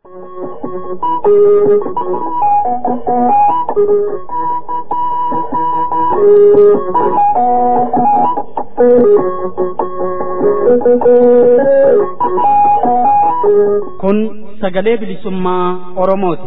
Kun sagalee bilisummaa Oromooti.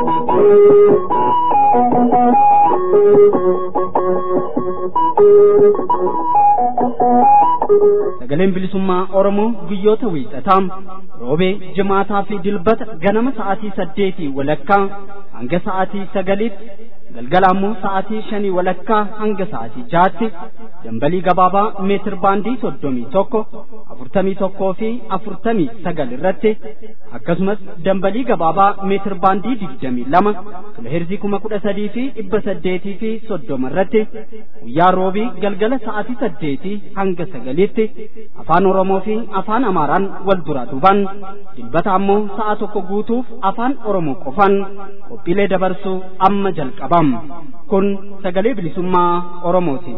Sagaleen bilisummaa Oromoo guyyoota wiixataa roobee jimaataa fi dilbata ganama sa'aatii saddeetii walakkaa hanga sa'aatii sagaliitti galgala ammoo sa'aatii shanii walakkaa hanga sa'aatii jaatti dambalii gabaabaa meetir baandii soddomii tokko afurtamii tokkoo fi afurtamii sagal irratti akkasumas dambalii gabaabaa meetir baandii digdamii lama kiloheerzii kuma kudha sadii fi dhibba saddeetii fi soddoma irratti guyyaa roobii galgala sa'aatii saddeetii hanga sagaliitti afaan oromoo fi afaan amaaraan wal duraa duubaan dilbata ammoo sa'a tokko guutuuf afaan oromoo qofaan qophiilee dabarsuu amma jalqabam kun sagalee bilisummaa oromooti.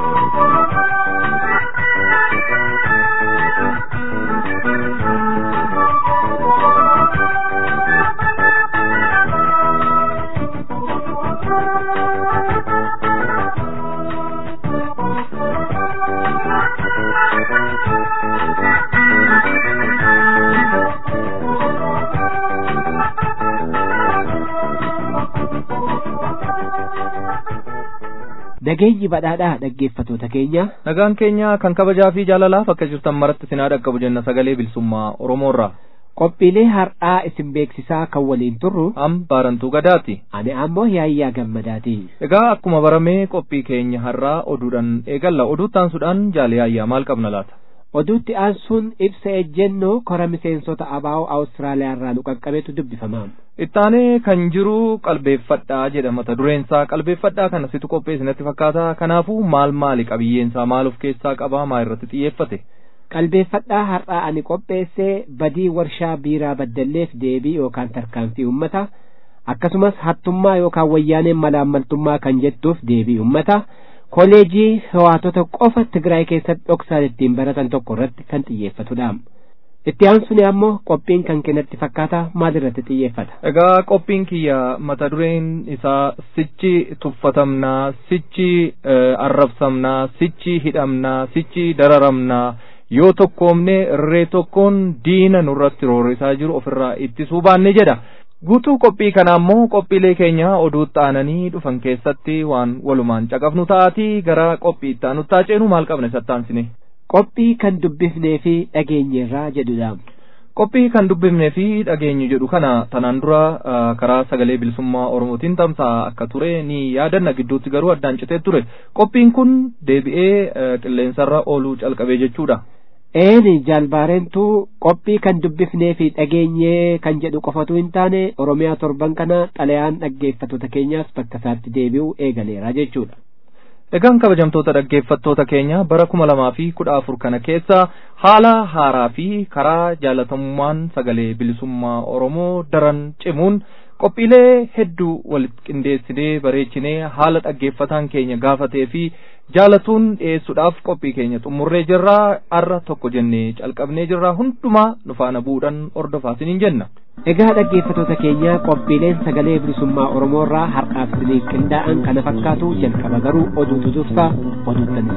Nageenyi badhaadhaa dhaggeeffatoota keenya. Nagaan keenya kan kabajaa fi jaalalaaf akka jirtan maratti sinaa dhaqqabu jenna sagalee bilisummaa Oromoorraa. Qophiilee har'aa isin beeksisaa kan waliin turru. Am baarantuu gadaati. Ani ammoo yaayyaa gammadaati. Egaa akkuma baramee qophii keenya har'aa oduudhaan eegalla. Oduu taansuudhaan jaalee yaayyaa maal qabna laata? Oduutti aansuun ibsa ejjennoo kora miseensota abaa'oo Awustiraaliyaa irraa nu qaqqabeetu dubbifama. Ittaanee kan jiru qalbeeffadhaa jedha mata dureensaa qalbeeffadhaa kana situ qopheessinatti fakkaata kanaafuu maal maali qabiyyeensaa maal of keessaa qabaa maa irratti xiyyeeffate. Qalbeeffadhaa har'aa ani qopheessee badii warshaa biiraa baddalleef deebii yookaan tarkaanfii uummata akkasumas hattummaa yookaan wayyaaneen malaammaltummaa kan jettuuf deebii uummata koleejii hawaatota qofa Tigraay keessatti dhoksaan ittiin baratan tokko irratti kan xiyyeeffatudha. Itti aansuun ammoo qophiin kan kennatti fakkaata maalirratti xiyyeeffata. Egaa qophiin kiyya mata dureen isaa sichi tuffatamnaa, sichi arrabsamnaa, sichi hidhamnaa, sichi dararamnaa yoo tokkoomne irree tokkoon diina nurratti roorrisaa jiru ofirraa ittisuu baanne jedha. Guutuu qophii kana ammoo qophiilee keenya oduutti aananii dhufan keessatti waan walumaan caqafnu ta'aatii gara qophii itti aanutti ceenu maal qabne sattaansine. Qophii kan dubbifnee fi dhageenyerraa jedhudha. Qophii kan dubbifnee fi dhageenyu jedhu kana tanaan dura karaa sagalee bilisummaa Oromootiin tamsa'a akka ture ni yaadanna gidduutti garuu addaan citee ture. Qophiin kun deebi'ee qilleensarra ooluu calqabee jechuudha. Eeni jaalbaareentu qophii kan dubbifnee fi dhageenyee kan jedhu qofatu hin taane Oromiyaa torban kana xalayaan dhaggeeffattoota keenyaas bakka isaatti deebi'uu eegaleera jechuudha. Egaan kabajamtoota dhaggeeffattoota keenya bara kuma lamaa fi kudha afur kana keessa haala haaraa fi karaa jaalatamummaan sagalee bilisummaa Oromoo daran cimuun qophiilee hedduu walitti qindeessinee bareechinee haala dhaggeeffataan keenya gaafatee fi jaalatuun dhiyeessuudhaaf qophii keenya xumurree jirraa arra tokko jennee calqabnee jirraa hundumaa nu faana bu'uudhaan hordofaa isiniin jenna. Egaa dhaggeeffattoota keenya qophiileen sagalee bilisummaa Oromoo irraa har'aaf isiniif qindaa'an kana fakkaatu jalqaba garuu oduutu dursa oduuttan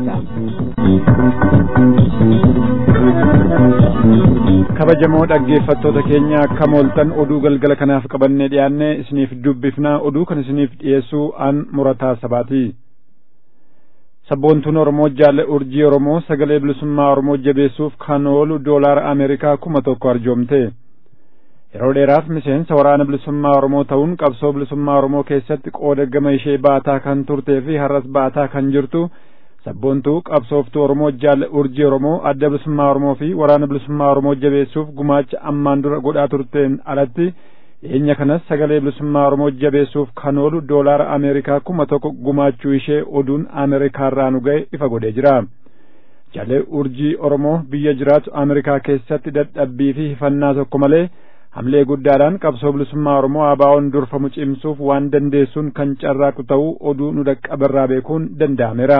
isin dabarsa. Kabajamoo dhaggeeffattoota keenya akka mooltan oduu galgala kanaaf qabannee dhiyaanne isiniif dubbifna oduu kan isiniif dhiyeessuu an murataa sabaati. sabboontuun Oromoo jaalle urjii Oromoo sagalee bilisummaa Oromoo jabeessuuf kan oolu doolaara Ameerikaa kuma tokko arjoomte. Yeroo dheeraaf miseensa waraana bilisummaa Oromoo ta'uun qabsoo bilisummaa Oromoo keessatti qooda gama ishee baataa kan turtee fi har'as baataa kan jirtu sabboontuu qabsooftuu Oromoo jaalle urjii Oromoo adda bilisummaa Oromoo fi waraana bilisummaa Oromoo jabeessuuf gumaacha ammaan dura godhaa turteen alatti dhiyeenya kanas sagalee bilisummaa Oromoo jabeessuuf kan oolu doolaara Ameerikaa kuma tokko gumaachuu ishee oduun Ameerikaarraa nu ga'e ifa godhee jira. Jaalle urjii Oromoo biyya jiraatu Ameerikaa keessatti dadhabbii fi hifannaa tokko malee hamlee guddaadhaan qabsoo bilisummaa Oromoo ABO'n durfamu cimsuuf waan dandeessuun kan carraaqu ta'uu oduu nu dhaqqabarraa beekuun danda'ameera.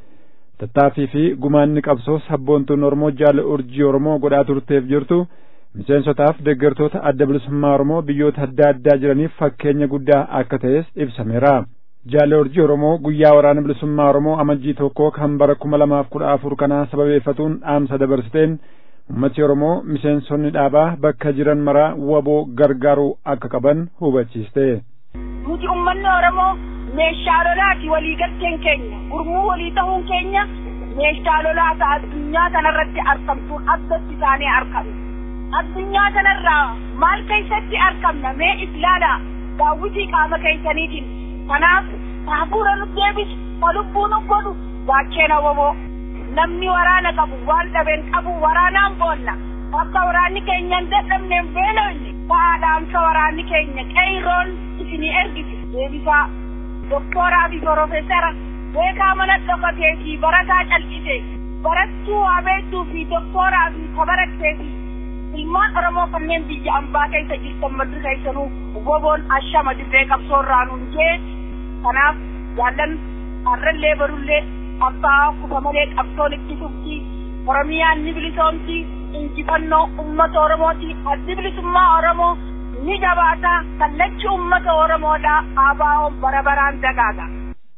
Tattaaffii fi gumaanni qabsoo sabboontuun Oromoo jaalle urjii Oromoo godhaa turteef jirtu miseensotaaf deeggartoota adda bilisummaa Oromoo biyyoota adda addaa jiraniif fakkeenya guddaa akka ta'es ibsameera. Jaalle Urjii Oromoo guyyaa waraana bilisummaa Oromoo amajjii tokkoo kan bara kuma lamaaf kudha afur kanaa sababeeffatuun dhaamsa dabarsiteen ummati Oromoo miseensonni dhaabaa bakka jiran maraa waboo gargaaruu akka qaban hubachiiste. Nuti uummanni Oromoo meeshaa lolaati waliigalteen keenya gurmuu walii ta'uun keenya meeshaa lolaata addunyaa kanarratti argamtuun addatti isaanii argamu. Addunyaa kanarraa maal keessatti argamna mee ilaalaa daawwitii qaama keessaniitiin kanaaf hafuura nu deebisu ka lubbuu nu godhu gaachena woboo namni waraana qabu waan dhabeen qabu waraanaan boonna akka waraanni keenya hin dadhabneen beelofne ta'aadhaamsa waraanni keenya qeeyroon isinii ergite deebisaa doktooraa fi profeesara beekaa mana dhokatee fi barataa calqise barattuu waabeettuu fi doktooraa fi kabarattee fi ilmaan oromoo kanneen biyya ambaa keessa jirtan maddi keessanuu woboon ashama dirree qabsoorraa nuun jee kanaaf jaallan harrallee barullee abbaa kufa malee qabsoon itti fufti oromiyaan ni bilisoomti injifannoo ummata oromooti addi bilisummaa oromoo ni jabaata kallachi ummata oromoodha aabaa'oon bara baraan dagaaga.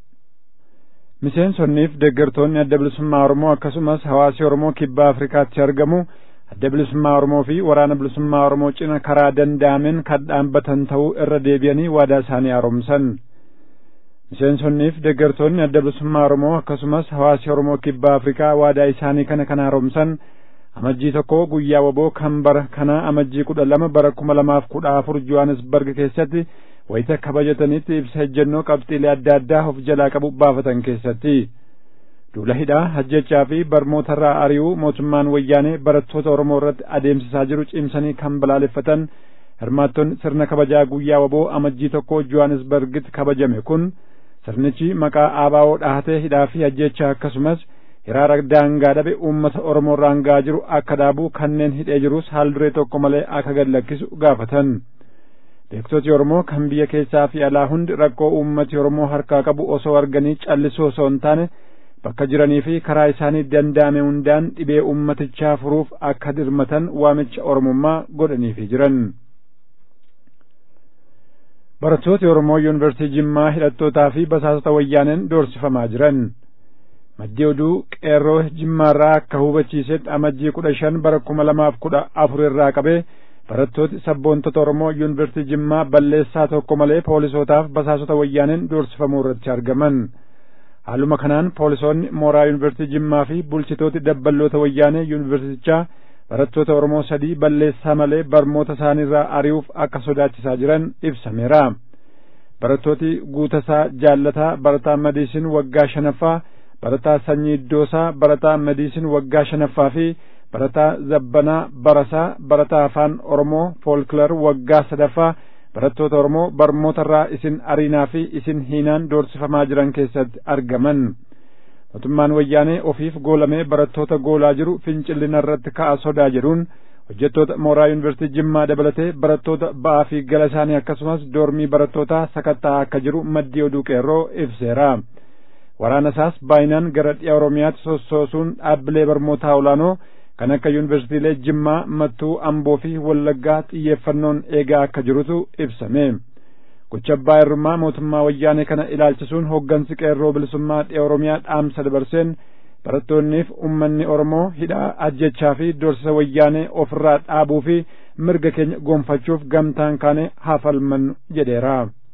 Miseensonniif deeggartoonni adda bilisummaa Oromoo akkasumas hawaasi Oromoo kibba Afrikaatti argamu adda bilisummaa Oromoo fi waraana bilisummaa Oromoo cina karaa danda'ameen kan dhaabbatan ta'uu irra deebi'anii waadaa isaanii haaromsan. Miseensonniif deeggartoonni adda bilisummaa Oromoo akkasumas hawaasi Oromoo kibba Afrikaa waadaa isaanii kana kan haaromsan amajjii tokko guyyaa waboo kan bara kana amajjii kudha lama bara kuma lamaaf kudha afur Johannesburg keessatti wayita kabajatanitti ibsa ejjennoo qabxiilee adda addaa of jalaa qabu baafatan keessatti. duula hidhaa hajjechaa fi barmootarraa ari'uu mootummaan wayyaanee barattoota Oromoo irratti adeemsisaa jiru cimsanii kan balaaleffatan hirmaattonni sirna kabajaa guyyaa waboo amajjii tokko Johannesburgitti kabajame kun sirnichi maqaa aabaa'oo dhahatee hidhaa fi hajjechaa akkasumas hiraara daangaa dhabe uummata Oromoo irraan ga'aa jiru akka dhaabu kanneen hidhee jirus haal duree tokko malee akka gad lakkisu gaafatan. Beektoti Oromoo kan biyya keessaa fi alaa hundi rakkoo uummati Oromoo harkaa qabu osoo arganii callisuu osoo hin taane bakka jiranii fi karaa isaanii danda'ame hundaan dhibee ummatichaa furuuf akka dirmatan waamicha oromummaa godhaniifi jiran. Barattooti Oromoo Yuunivarsiitii Jimmaa hidhattootaa fi basaasota wayyaaneen doorsifamaa jiran. Maddii oduu qeerroo Jimmaarraa akka hubachiisetti amajjii kudha shan bara kuma lamaaf kudha afur irraa qabee barattooti sabboontota Oromoo Yuunivarsiitii Jimmaa balleessaa tokko malee poolisootaaf basaasota wayyaaneen doorsifamuu irratti argaman. haaluma kanaan poolisoonni mooraa yuunivarsiitii jimmaa fi bulchitooti dabballoota wayyaanee yuunivarsiitichaa barattoota oromoo sadii balleessaa malee barmoota isaaniirraa ari'uuf akka sodaachisaa jiran ibsameera barattooti guutasaa jaallataa barataa madiisin waggaa shanaffaa barataa sanyii iddoosaa barataa madiisin waggaa shanaffaa fi barataa zabbanaa barasaa barataa afaan oromoo foolkilar waggaa sadaffaa barattoota Oromoo barmootarraa isin ariinaa fi isin hiinaan doorsifamaa jiran keessatti argaman. Mootummaan wayyaanee ofiif goolamee barattoota goolaa jiru fincillina irratti ka'a sodaa jedhuun hojjettoota mooraa yuunivarsiitii Jimmaa dabalatee barattoota ba'aa fi gala isaanii akkasumas doormii barattootaa sakattaa akka jiru maddii oduu qeerroo ibseera. Waraana isaas baay'inaan gara dhiya Oromiyaatti sossoosuun dhaabbilee barmootaa olaanoo kan akka yuunivarsiitiilee Jimmaa, Mattuu, Amboo fi Wallaggaa xiyyeeffannoon eegaa akka jirutu ibsame. Gocha abbaa irrummaa mootummaa wayyaanee kana ilaalchisuun hooggansi qeerroo bilisummaa dhiya Oromiyaa dhaamsa dabarseen barattoonniif ummanni Oromoo hidhaa ajjechaa fi doorsisa wayyaanee ofirraa dhaabuu fi mirga keenya gonfachuuf gamtaan kaane haa falmannu jedheera.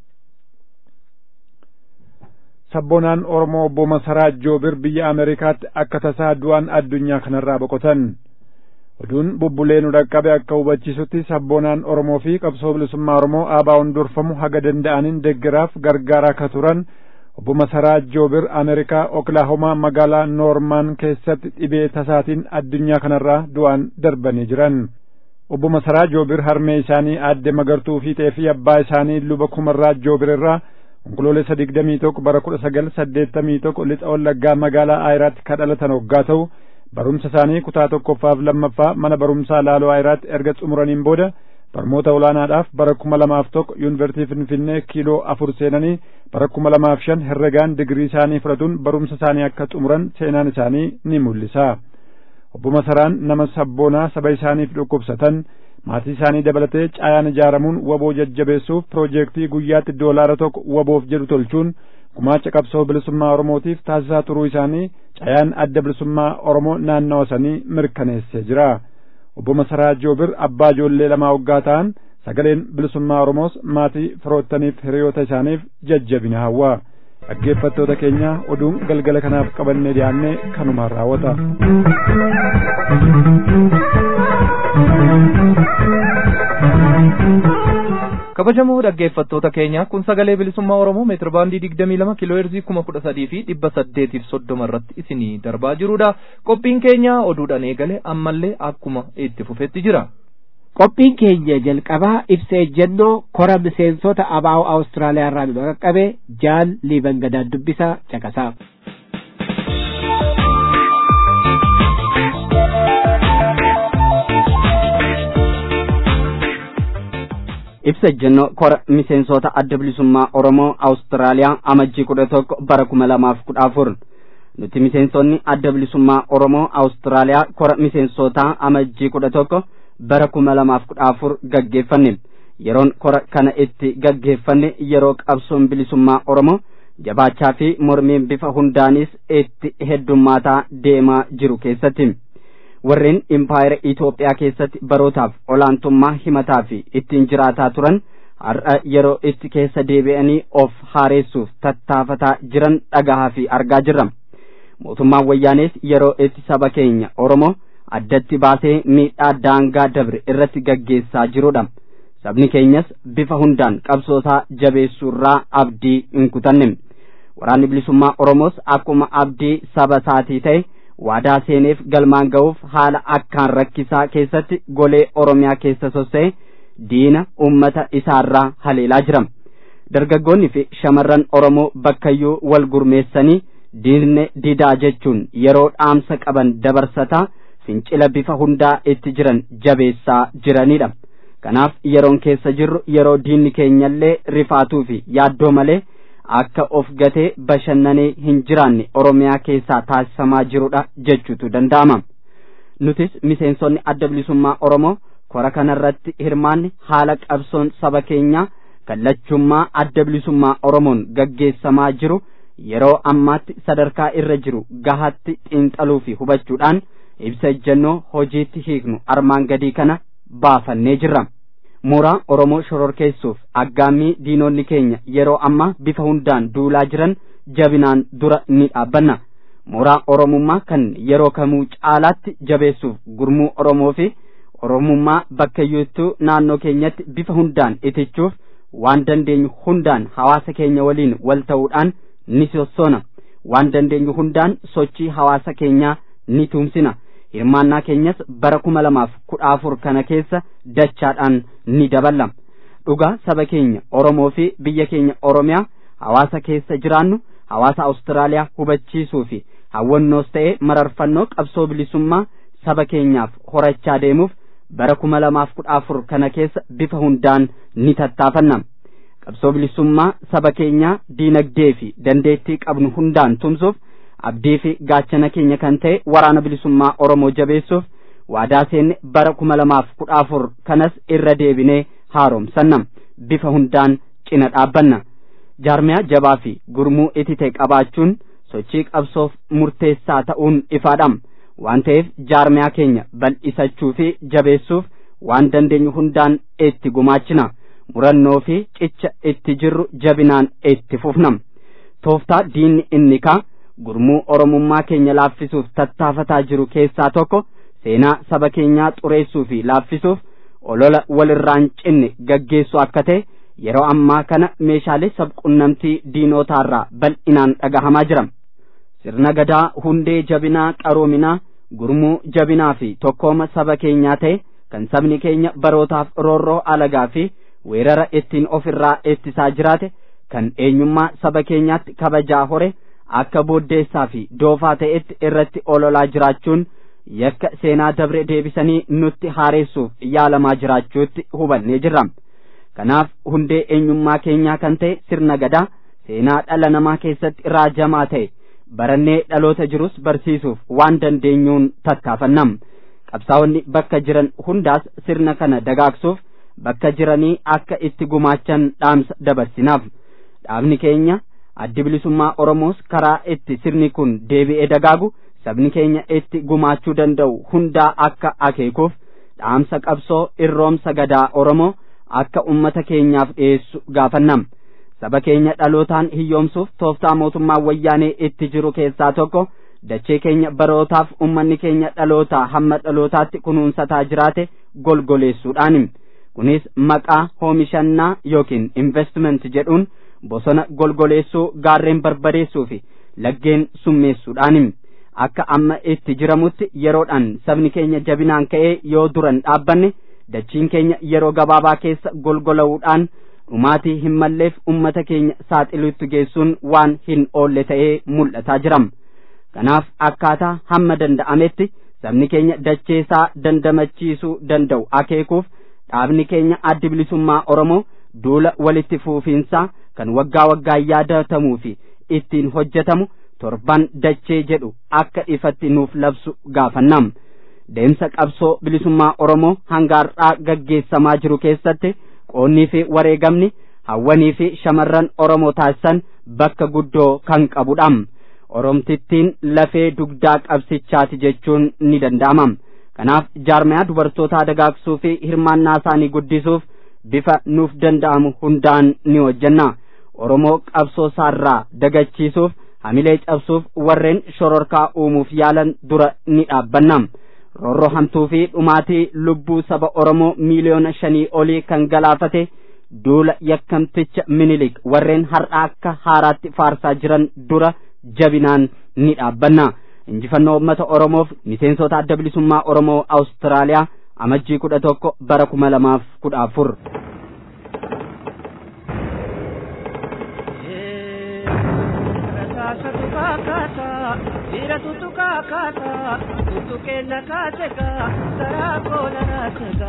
sabboonaan Oromoo obbo Masaraa Joobir biyya Ameerikaatti akka tasaa du'aan addunyaa kanarraa boqotan. Oduun bubbulee nu dhaqqabe akka hubachiisutti sabboonaan Oromoo fi qabsoo bilisummaa Oromoo aabaa'uun durfamu haga danda'aniin deeggaraaf gargaaraa akka turan obbo Masaraa Joobir Ameerikaa Oklaahomaa magaalaa Noormaan keessatti dhibee tasaatiin addunyaa kanarraa du'aan darbanii jiran. Obbo Masaraa Joobir harmee isaanii aadde magartuu fiixee fi abbaa isaanii luba kumarraa Joobir irraa onkoloolessa digdamii tokko bara kudha sagal saddeettamii tokko lixa wallaggaa magaalaa Ayiraatti kan dhalatan hoggaa ta'u barumsa isaanii kutaa tokkoffaaf lammaffaa mana barumsaa laaloo Ayiraatti erga xumuraniin booda barmoota olaanaadhaaf bara kuma lamaaf tokko yuunivarsiitii Finfinnee kiiloo afur seenanii bara kuma lamaaf shan herregaan digirii isaanii fudhatuun barumsa isaanii akka xumuran seenaan isaanii ni mul'isa. Obbo Masaraan nama sabboonaa saba isaaniif dhukkubsatan maatii isaanii dabalatee caayaan ijaaramuun waboo jajjabeessuuf piroojeektii guyyaatti doolaara tokko waboof jedhu tolchuun gumaacha qabsoo bilisummaa oromootiif taasisaa turuu isaanii caayaan adda bilisummaa oromoo naannawa sanii mirkaneessee jira obbo Masaraa Joobir abbaa ijoollee lamaa waggaa ta'an sagaleen bilisummaa oromoos maatii firoottaniif hiriyoota isaaniif jajjabina hawwa dhaggeeffattoota keenya oduun galgala kanaaf qabannee dhiyaannee kanumaan raawwata. kabajamoo dhaggeeffattoota keenya kun sagalee bilisummaa oromoo meetir baandii digdamii lama kiiloo heerzii kuma kudha sadii fi dhibba saddeetiif soddoma irratti isinii darbaa jirudha qophiin keenya oduudhaan eegale ammallee akkuma itti fufetti jira. qophiin keenya jalqabaa ibsa ejjennoo kora miseensota abaa'oo awustiraaliyaa irraa nu qaqqabe jaal liiban gadaan dubbisaa caqasaa. ibsa ejjennoo kora miseensota adda bilisummaa oromoo awustiraaliyaa amajjii kudha tokko bara kuma lamaaf kudha afur nuti miseensonni adda bilisummaa oromoo awustiraaliyaa kora miseensotaa amajjii kudha tokko bara kuma lamaaf kudha afur gaggeeffanne yeroon kora kana itti gaggeeffanne yeroo qabsoon bilisummaa oromoo jabaachaa fi mormiin bifa hundaanis itti heddummaataa deemaa jiru keessatti warreen impaayera Itoophiyaa keessatti barootaaf olaantummaa himataa fi ittiin jiraataa turan har'a yeroo itti keessa deebi'anii of haaressuuf tattaafataa jiran dhagahaa fi argaa jirra mootummaan wayyaanees yeroo itti saba keenya oromoo addatti baasee miidhaa daangaa dabre irratti gaggeessaa jirudha sabni keenyas bifa hundaan qabsootaa jabeessuurraa abdii hin kutanne waraanni bilisummaa oromoos akkuma abdii saba isaatii ta'e waadaa seeneef galmaan ga'uuf haala akkaan rakkisaa keessatti golee oromiyaa keessa sossa'e diina ummata isaarraa haleelaa jira dargaggoonni fi shamarran oromoo bakkayyuu wal gurmeessanii diinne didaa jechuun yeroo dhaamsa qaban dabarsataa fincila bifa hundaa itti jiran jabeessaa jiranidha kanaaf yeroon keessa jirru yeroo diinni keenyallee rifaatuu fi yaaddoo malee akka of gatee bashannanee hin jiraanne oromiyaa keessaa taasifamaa jirudha jechuutu danda'ama nutis miseensonni adda bilisummaa oromoo kora kanarratti hirmaanne haala qabsoon saba keenyaa kallachummaa adda bilisummaa oromoon gaggeessamaa jiru yeroo ammaatti sadarkaa irra jiru gahatti xiinxaluu fi hubachuudhaan ibsa ejjennoo hojiitti hiiknu armaan gadii kana baafannee jirra mooraa oromoo shororkeessuuf aggaammii diinonni keenya yeroo ammaa bifa hundaan duulaa jiran jabinaan dura ni dhaabbanna mooraa oromummaa kan yeroo kamuu caalaatti jabeessuuf gurmuu oromoo fi oromummaa bakkayyuuttuu naannoo keenyatti bifa hundaan itichuuf waan dandeenyu hundaan hawaasa keenya waliin wal ta'uudhaan ni sossoona waan dandeenyu hundaan sochii hawaasa keenyaa ni tumsina hirmaannaa keenyas bara kuma lamaaf kudha afur kana keessa dachaadhaan ni daballa dhugaa saba keenya oromoo fi biyya keenya oromiyaa hawaasa keessa jiraannu hawaasa awustiraaliyaa hubachiisuu fi hawwannoos ta'ee mararfannoo qabsoo bilisummaa saba keenyaaf horachaa deemuuf bara kuma lamaaf kudha afur kana keessa bifa hundaan ni tattaafanna qabsoo bilisummaa saba keenyaa diinagdee fi dandeettii qabnu hundaan tumsuuf abdii fi gaachana keenya kan ta'e waraana bilisummaa oromoo jabeessuuf waadaa seenne bara kuma lamaaf kudha afur kanas irra deebinee haaromsanna bifa hundaan cina dhaabbanna jaarmiyaa jabaa fi gurmuu itite qabaachuun sochii qabsoof murteessaa ta'uun ifaadha waan ta'eef jaarmiyaa keenya bal'isachuu fi jabeessuuf waan dandeenyu hundaan itti gumaachina murannoo fi cicha itti jirru jabinaan itti fufna tooftaa diinni inni kaa gurmuu oromummaa keenya laaffisuuf tattaafataa jiru keessaa tokko seenaa saba keenyaa xureessuu fi laaffisuuf olola walirraan cinne gaggeessu akka ta'e yeroo ammaa kana meeshaalee sabqunnamtii diinotaarraa bal'inaan dhagahamaa jira sirna gadaa hundee jabinaa qaroominaa gurmuu jabinaa fi tokkooma saba keenyaa ta'e kan sabni keenya barootaaf roorroo alagaa fi weerara ittiin ofirraa ittisaa jiraate kan eenyummaa saba keenyaatti kabajaa hore akka booddeessaa fi doofaa ta'etti irratti ololaa jiraachuun yakka seenaa dabre deebisanii nutti haaressuuf yaalamaa jiraachuutti hubannee jirra kanaaf hundee eenyummaa keenyaa kan ta'e sirna gadaa seenaa dhala namaa keessatti raajamaa ta'e barannee dhaloota jirus barsiisuuf waan dandeenyuun tattaafannam qabsaa'onni bakka jiran hundaas sirna kana dagaagsuuf bakka jiranii akka itti gumaachan dhaamsa dabarsinaaf dhaabni keenya addi bilisummaa oromoos karaa itti sirni kun deebi'ee dagaagu sabni keenya itti gumaachuu danda'u hundaa akka akeekuuf dhaamsa qabsoo irroomsa gadaa oromoo akka ummata keenyaaf dhiyeessu gaafannam saba keenya dhalootaan hiyyoomsuuf tooftaa mootummaa wayyaanee itti jiru keessaa tokko dachee keenya barootaaf ummanni keenya dhalootaa hamma dhalootaatti kunuunsataa jiraate golgoleessuudhaani kunis maqaa hoomishannaa yookiin investment jedhuun bosona golgoleessuu gaarreen barbadeessuu fi laggeen summeessuudhaani akka amma itti jiramutti yeroodhaan sabni keenya jabinaan ka'ee yoo duran dhaabbanne dachiin keenya yeroo gabaabaa keessa golgola'uudhaan dhumaatii hin malleef ummata keenya saaxiluutti geessuun waan hin oolle ta'ee mul'ataa jiram kanaaf akkaataa hamma danda'ametti sabni keenya dacheesaa dandamachiisuu danda'u akeekuuf dhaabni keenya addi bilisummaa oromoo duula walitti fuufiinsaa kan waggaa waggaan yaadatamuu fi ittiin hojjetamu torban dachee jedhu akka ifatti nuuf labsu gaafannam deemsa qabsoo bilisummaa oromoo hangaarraa gaggeessamaa jiru keessatti qoonnii fi wareegamni hawwanii fi shamarran oromoo taasisan bakka guddoo kan qabudha oromtittiin lafee dugdaa qabsichaati jechuun ni danda'ama kanaaf jaarmayaa dubartootaa dagaagsuu fi hirmaannaa isaanii guddisuuf bifa nuuf danda'amu hundaan ni hojjenna oromoo qabsoo isaarraa dagachiisuuf hamilee cabsuuf warreen shororkaa uumuuf yaalan dura ni dhaabbanna roorroo hamtuu fi dhumaatii lubbuu saba oromoo miiliyoona shanii olii kan galaafate duula yakkamticha minilik warreen har'a akka haaraatti faarsaa jiran dura jabinaan ni dhaabbanna injifannoo uummata oromoof miseensota adda bilisummaa oromoo awustiraaliyaa amajjii kudha tokko bara kuma lamaaf kudha afur Dira tutu kakata, tutu kena kaseka, sarako na raseka.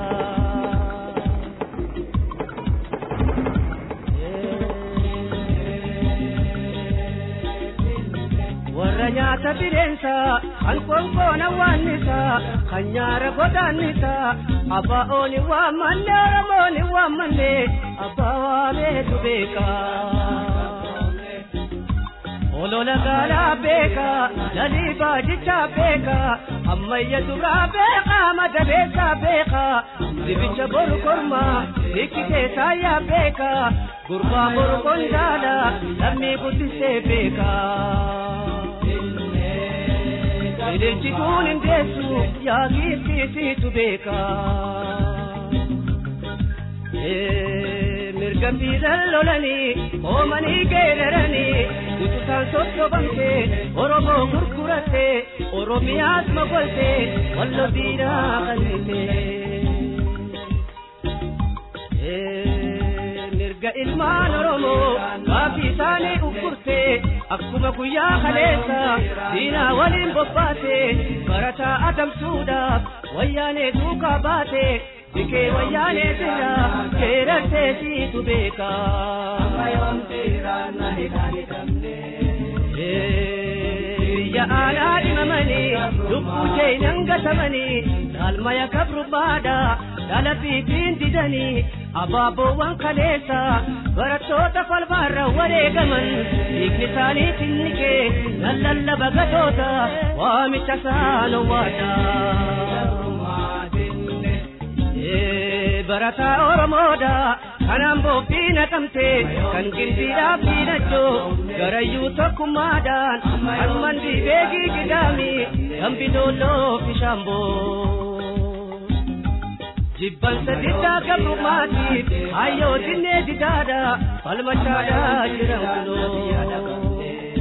warra nyaata bireensa kan konkoona waannisa kan nyaara godaannisa abbaa ooni waammanne oromooni waammanne abbaa waameetu beeka olola gaalaa beeka lalii baajichaa beeka ammayya duraa beeka madabeessaa beeka dibicha boru korma hikkitee saayyaa beeka gurbaa boru kondaala lammii guddisee beeka Ililchituun hin deessu yaa giiftiisiitu beeka. Mirga fiidan lolanii hoomanii geeraranii ututaan sosobamtee Oromoo gurgurattee Oromiyaas mogoltee wallo diinaa qal'itee. mirga ilmaan oromoo gaaffii isaanii uffurtee akkuma guyyaa kaleessa diinaa waliin bobbaate barataa adamsuudhaaf wayyaanee duukaa baate bikee wayyaanee jira keerattee siitu beeka. biyya aanaa dhimamanii lubbuu jeenan gatamanii dhaalmaya kabrubbaadha dhala fiitiin didanii abaaboowwan kaleessa barattoota falmaarra wareegaman dhiigni isaanii tinnikee nan lallaba gatoota waamicha saanowwaadha. barataa oromoodha kanaan boobbii naqamte kan gimbiidhaaf diinachoo garayyuu tokkummaadhaan kan mandii beekii gidaami kan bidoolloo fishaamboo. jibbansa diddaa gabrummaatiif hayyoo dinnee didaadha falmachaadhaa jiran kunoo.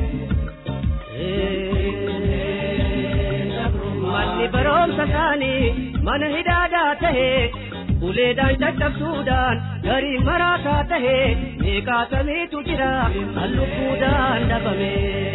manni barumsa isaanii mana hidhaadaa tahee uleedhaan caccabsuudhaan garii maraataa tahee meeqaatamiitu jira kan lubbuudhaan dhabame.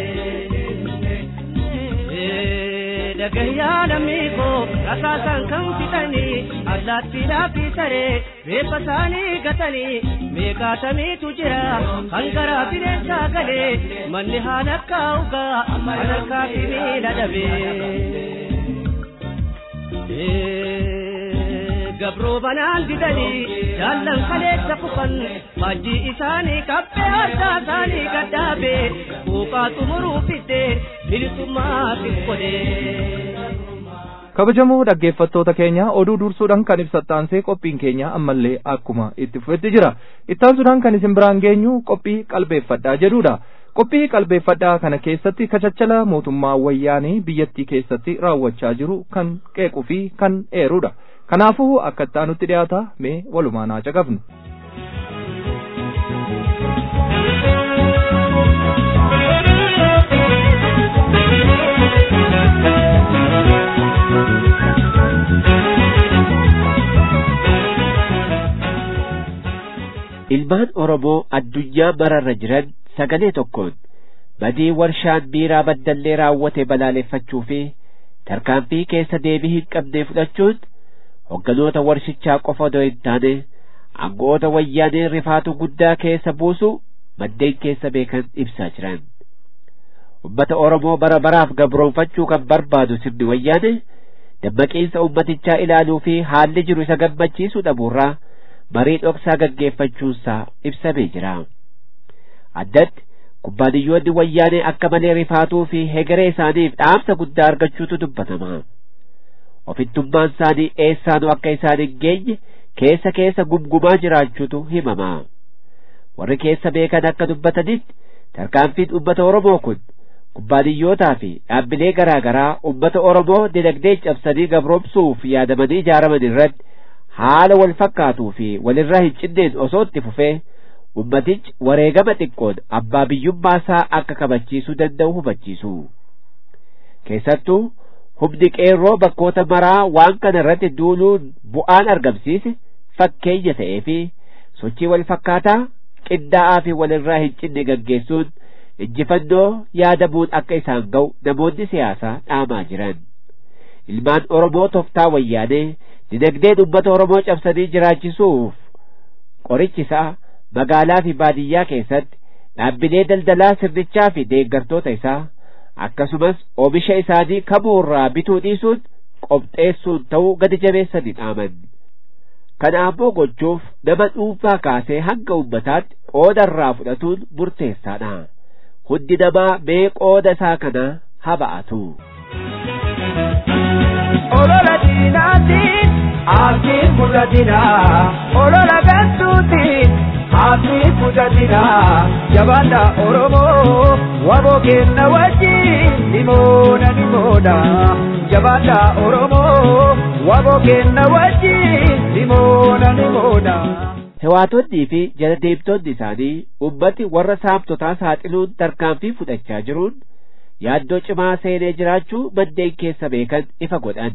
Dagayyaa lammii koo rasaasan kan fixanii allaattiidhaaf fi saree reeffa isaanii gatanii meeqaatamiitu jira kan garaa bineensaa galee manni haala akka ugaa kan harkaa fi miila dhabee. gabroo banaan didanii jaallan kaleessa kufan faajjii isaanii kaphee addaa isaanii gadhaabe buuqaa xumuruu fidde bilisummaa fifgodhee. kabajamoo dhaggeeffattoota keenya oduu dursuudhaan kan ibsattaansee qophiin keenya ammallee akkuma itti fufetti jira ittaansuudhaan kan isin biraan geenyu qophii qalbeeffadhaa jedhudha qophii qalbeeffadhaa kana keessatti kachachala mootummaa wayyaanee biyyattii keessatti raawwachaa jiru kan qeequu fi kan eerudha kanaafuu akka ittaanutti dhiyaata mee walumaan haa caqafnu. ilmaan oromoo addunyaa mararra jiran sagalee tokkoon badii warshaan biiraa baddallee raawwate balaaleffachuu fi tarkaanfii keessa deebii hin qabne fudhachuun hogganoota warshichaa qofa odoo hin taane aangoota wayyaanee rifaatu guddaa keessa buusu maddeen keessa beekan ibsaa jiran ummata oromoo bara baraaf gabroonfachuu kan barbaadu sirni wayyaane dammaqiinsa ummatichaa ilaaluu fi haalli jiru isa gammachiisuu dhabuurraa marii dhoksaa gaggeeffachuunsaa ibsamee jira addatti kubbaaniyyoonni wayyaanee akka malee rifaatuu fi hegeree isaaniif dhaamsa guddaa argachuutu dubbatama ofittummaan isaanii eessaanuu akka isaan hin geenye keessa keessa gumgumaa jiraachuutu himama warri keessa beekan akka dubbatanitti tarkaanfiin ummata oromoo kun kubbaaniyyootaa fi dhaabbilee garaa garaa ummata oromoo dinagdee cabsanii gabroomsuuf yaadamanii ijaaraman irratti haala wal fakkaatuu fi walirraa hin cinneen osoo itti fufee ummatichi wareegama xiqqoon abbaa biyyummaa isaa akka kabachiisuu danda'u hubachiisu keessattuu humni qeerroo bakkoota maraa waan kana irratti duuluun bu'aan argamsiise fakkeenya ta'ee fi sochii wal fakkaataa qindaa'aa fi walirraa hin cinne gaggeessuun injifannoo yaadamuun akka isaan ga'u namoonni siyaasaa dhaamaa jiran ilmaan oromoo toftaa wayyaanee dinagdeen ummata oromoo cabsanii jiraachisuuf qorichi isaa magaalaa fi baadiyyaa keessatti dhaabbilee daldalaa sirnichaa fi deeggartoota isaa akkasumas oomisha isaanii kamuurraa bituu dhiisuun qopheessuun ta'uu gadi jabeessanii dhaaman kana ammoo gochuuf nama dhuunfaa kaasee hanga ummataatti qooda irraa fudhatuun murteessaadha hundi namaa mee qooda isaa kana haba'atu. olola diinaatiin abdiin mudhatina olola gantuutiin abdiin mudhatina jabaadha oromoo waboo kenna wajjin nimoona nimoodha jabaadha oromoo waboo kenna wajjin nimoona nimoodha. Hewaatonnii fi jaladeemtonni isaanii ummati warra saamtotaa saaxiluun tarkaanfii fudhachaa jiruun yaaddoo cimaa seenee jiraachuu maddeen keessa beekan ifa godhan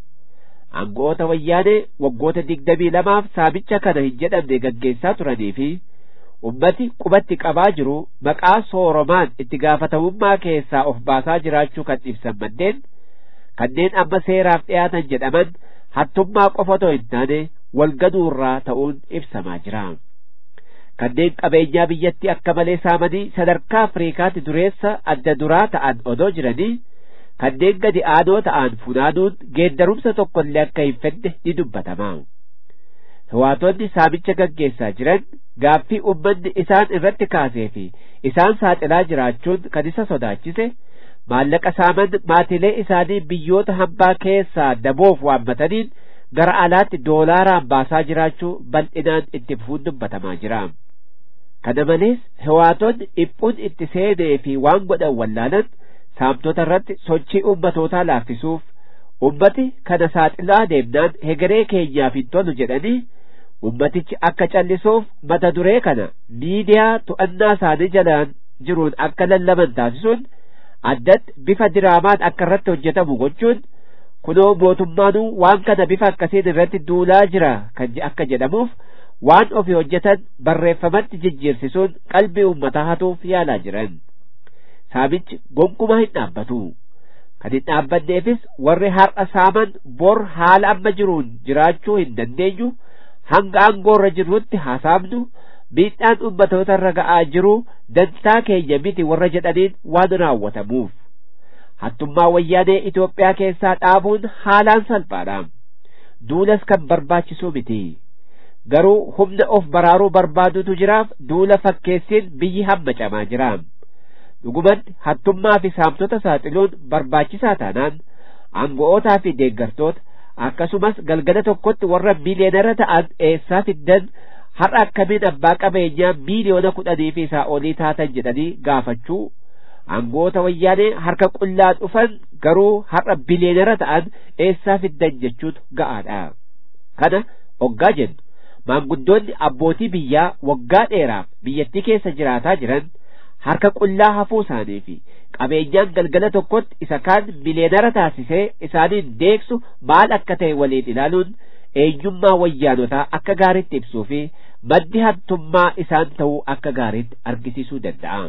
aangoota wayyaanee waggoota digdamii lamaaf saamicha kana hin jedhamne gaggeessaa turanii fi ummati qubatti qabaa jiru maqaa sooromaan itti gaafatamummaa keessaa of baasaa jiraachuu kan ibsan maddeen kanneen amma seeraaf dhiyaatan jedhaman hattummaa qofa otoo hin taane walgaduurraa ta'uun ibsamaa jira. kanneen qabeenyaa biyyatti akka malee saamanii sadarkaa afriikaatti dureessa adda duraa ta'an odoo jiranii kanneen gadi aanoo ta'an funaanuun geeddarumsa tokkollee akka hin fedne ni dubbatama hawaatonni saamicha gaggeessaa jiran gaaffii ummanni isaan irratti kaasee fi isaan saaxilaa jiraachuun kan isa sodaachise maallaqa saaman maatilee isaanii biyyoota hambaa keessaa daboof waammataniin gara alaatti doolaaraan baasaa jiraachuu bal'inaan itti fufuun dubbatamaa jira. kana malees hewaatonni dhiphuun itti seenee fi waan godhan wallaalan saamtota irratti sochii ummatootaa laaffisuuf ummati kana saaxilaa deemnaan hegeree keenyaaf hin tolu jedhanii ummatichi akka callisuuf mata duree kana miidiyaa to'annaa isaanii jalaan jiruun akka lallaban taasisuun addatti bifa diraamaan akka irratti hojjetamu gochuun kunoo mootummaanuu waan kana bifa akkasiin irratti duulaa jira kan akka jedhamuuf waan ofii hojjetan barreeffamatti jijjiirsisuun qalbii uummataa hatuuf yaalaa jiran saamichi gonkumaa hin dhaabbatu kan hin dhaabbanneefis warri har'a saaman bor haala amma jiruun jiraachuu hin dandeenyu hanga aangoorra jirrutti hasaamnu miidhaan ummatoota irra ga'aa jiru dantaa keenya miti warra jedhaniin waan raawwatamuuf hattummaa wayyaanee Itoophiyaa keessaa dhaabuun haalaan salphaadha. Duulas kan barbaachisu miti. Garuu humna of baraaruu barbaadutu jiraaf duula fakkeessiin biyyi hammacamaa jira. Dhugumatti hattummaa fi saamtota saaxiluun barbaachisaa taanaan aango'ootaa fi deeggartoota akkasumas galgala tokkotti warra miiliyoonara ta'an eessaa fiddan har'a akkamiin abbaa qabeenyaa miiliyoona kudhanii fi isaa olii taatan jedhanii gaafachuu aangoota wayyaanee harka qullaa dhufan garuu har'a biliyoonara ta'an eessaa fiddan jechuutu ga'aadha. Kana oggaa jennu maanguddoonni abbootii biyyaa waggaa dheeraaf biyyattii keessa jiraataa jiran harka qullaa hafuu isaanii fi qabeenyaan galgala tokkotti isa kaan miliyoonara taasisee isaaniin deeksu maal akka ta'e waliin ilaaluun eenyummaa wayyaanotaa akka gaariitti ibsuu fi maddi hattummaa isaan ta'uu akka gaariitti argisiisuu danda'a.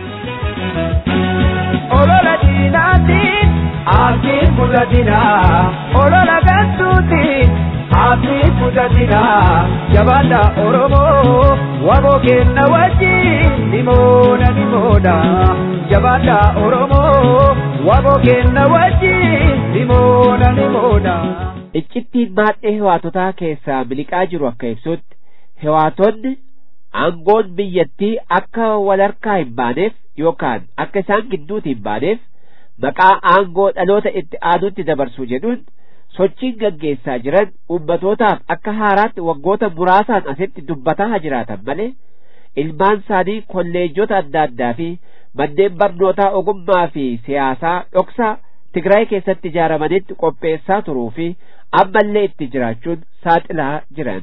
Olola diinaatiin abdiin mul'atina. Olola gantuutiin abdiin mul'atina. Jabaadha Oromoo waboo kenna wajjin nimoona nimoona. Jabaadha Oromoo waboo kenna wajjin nimoona nimoona. Iccittiin maadhee hewaatotaa keessaa miliqaa jiru akka ibsutti hewaatonni aangoon biyyattii akka walharkaa hin baaneef yookaan akka isaan gidduutti hin baaneef maqaa aangoo dhaloota itti aanutti dabarsuu jedhuun sochiin gaggeessaa jiran ummatootaaf akka haaraatti waggoota muraasaan asitti dubbataa jiraatan malee ilmaan isaanii kolleejjota adda addaa fi manneen barnootaa ogummaa fi siyaasaa dhoksaa Tigraay keessatti ijaaramanitti qopheessaa turuu fi ammallee itti jiraachuun saaxilaa jiran.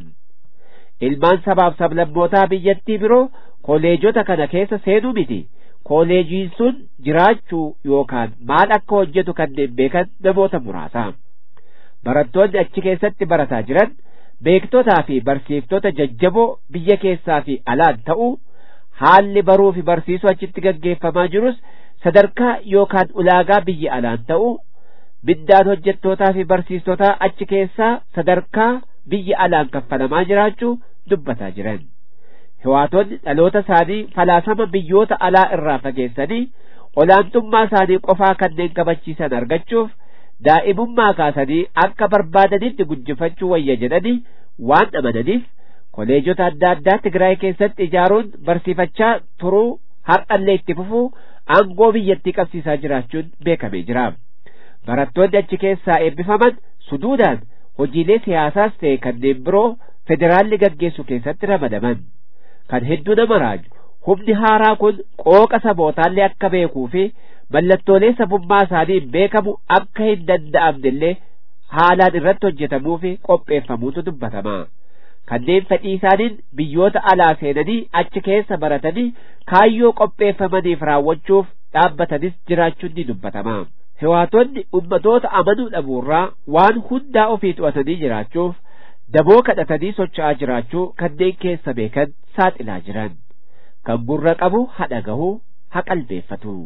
Ilmaan sabaaf sablammootaa biyyattii biroo kolleejjota kana keessa seenuu miti. Kolleejiin sun jiraachuu yookaan maal akka hojjetu kanneen beekan namoota muraasa. Barattoonni achi keessatti barataa jiran beektotaa fi barsiiftota jajjaboo biyya keessaa fi alaan ta'uu haalli baruu fi barsiisuu achitti gaggeeffamaa jirus sadarkaa yookaan ulaagaa biyya alaan ta'uu miindaan hojjettootaa fi barsiistotaa achi keessaa sadarkaa biyya alaan kaffalamaa jiraachuu dubbataa jiran. Hewaatonni dhaloota isaanii falaasama biyyoota alaa irraa fageessanii olaantummaa isaanii qofaa kanneen kabachiisan argachuuf daa'imummaa kaasanii akka barbaadanitti guddifachuu wayya jedhanii waan amananiif koleejota adda addaa Tigraay keessatti ijaaruun barsiifachaa turuu har'allee itti fufuu aangoo biyyattii qabsiisaa jiraachuun beekamee jira. Barattoonni achi keessaa eebbifaman suduudaan hojiilee siyaasaas ta'e kanneen biroo federaalli gaggeessu keessatti ramadaman. Kan hedduu nama raaju humni haaraa kun qooqa sabootaallee akka beekuu fi mallattoolee sabummaa isaanii beekamu akka hin danda'amnellee haalaan irratti hojjetamuu fi qopheeffamuutu dubbatama. kanneen fedhii isaaniin biyyoota alaa seenanii achi keessa baratanii kaayyoo qopheeffamaniif raawwachuuf dhaabbatanis jiraachuun ni dubbatama. Hewaatonni ummatoota amanuu dhabuurraa waan hundaa ofii to'atanii jiraachuuf daboo kadhatanii socho'aa jiraachuu kanneen keessa beekan saaxilaa jiran. Kan gurra qabu hadha gahuu haa qalbeeffatu.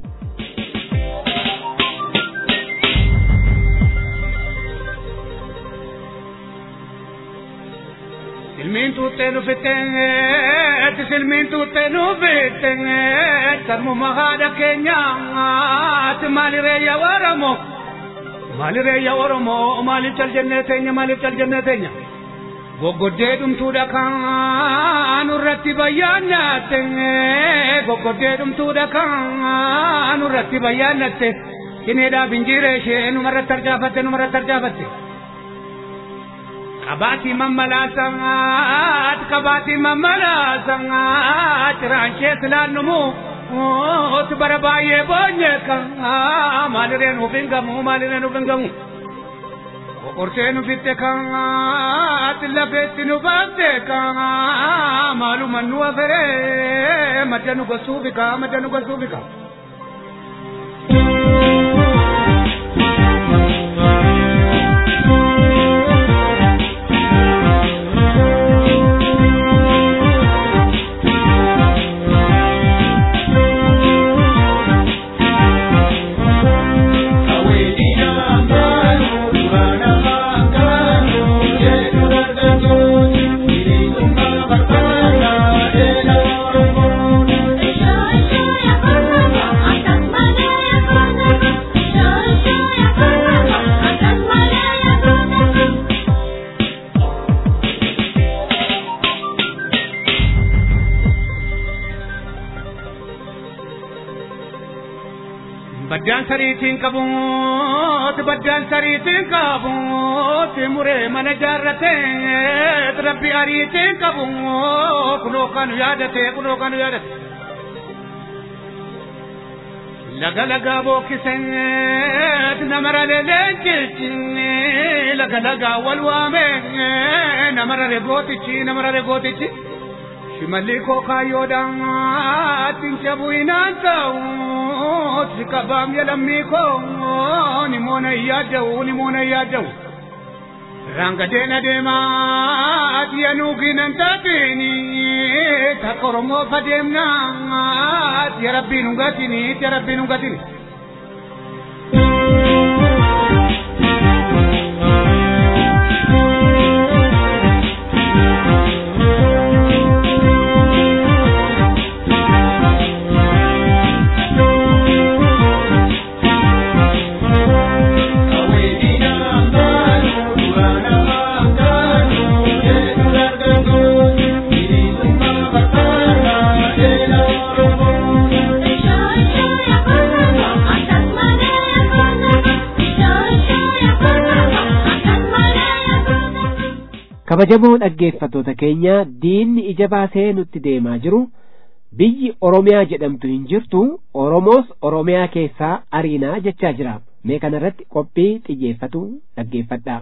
Silmiin tuuttee nu fitteetti silmiin tuuttee nu fitteetti sarmuma haadha keenyaatti maali reeyya Oromoo maali reeyya Oromoo maaliif cal jennee teenya maaliif cal jennee teenya goggoddee dhumtuudha kan nurratti bayyaannatte goggoddee dhumtuudha kan nurratti bayyaannatte hineedhaaf injiiree ishee numarratti arjaafatte numarratti arjaafatte. Kabati mamala sangat, kabati mamala sangat, ranche silanumu, ot barabaye bonye kan, malire nu bingamu, malire nu bingamu. Kokorte nu fitte kan, lafetti nu batte kan, malu manu afere, madanu gosubika, madanu gosubika. Thank you. baddaan sariitiin qabuut baddaan sariitiin qabuut muree mana jaarratee rabbi ariitiin qabu kunoo kanu yaadate kunoo kanu yaadate laga lagaa bookisee namara leenjichi laga lagaa wal waame namara regootichi namara regootichi shimalli koo kaayyoodhaan tincha bu'inaan ta'u si qabaam jedhamni koo ni moona yaadda'u ni moona yaadda'u rangadeen adeemaa atiya nuuginan taatini takka oromoo fadeemnaa atiya rabbiin hungatini atiya rabbiin hungatini. kabajamoo dhaggeeffattoota keenya diinni ija baasee nutti deemaa jiru biyyi oromiyaa jedhamtu hin jirtu oromoos oromiyaa keessaa ariinaa jechaa jira mee kana irratti qophii xiyyeeffatu dhaggeeffadhaa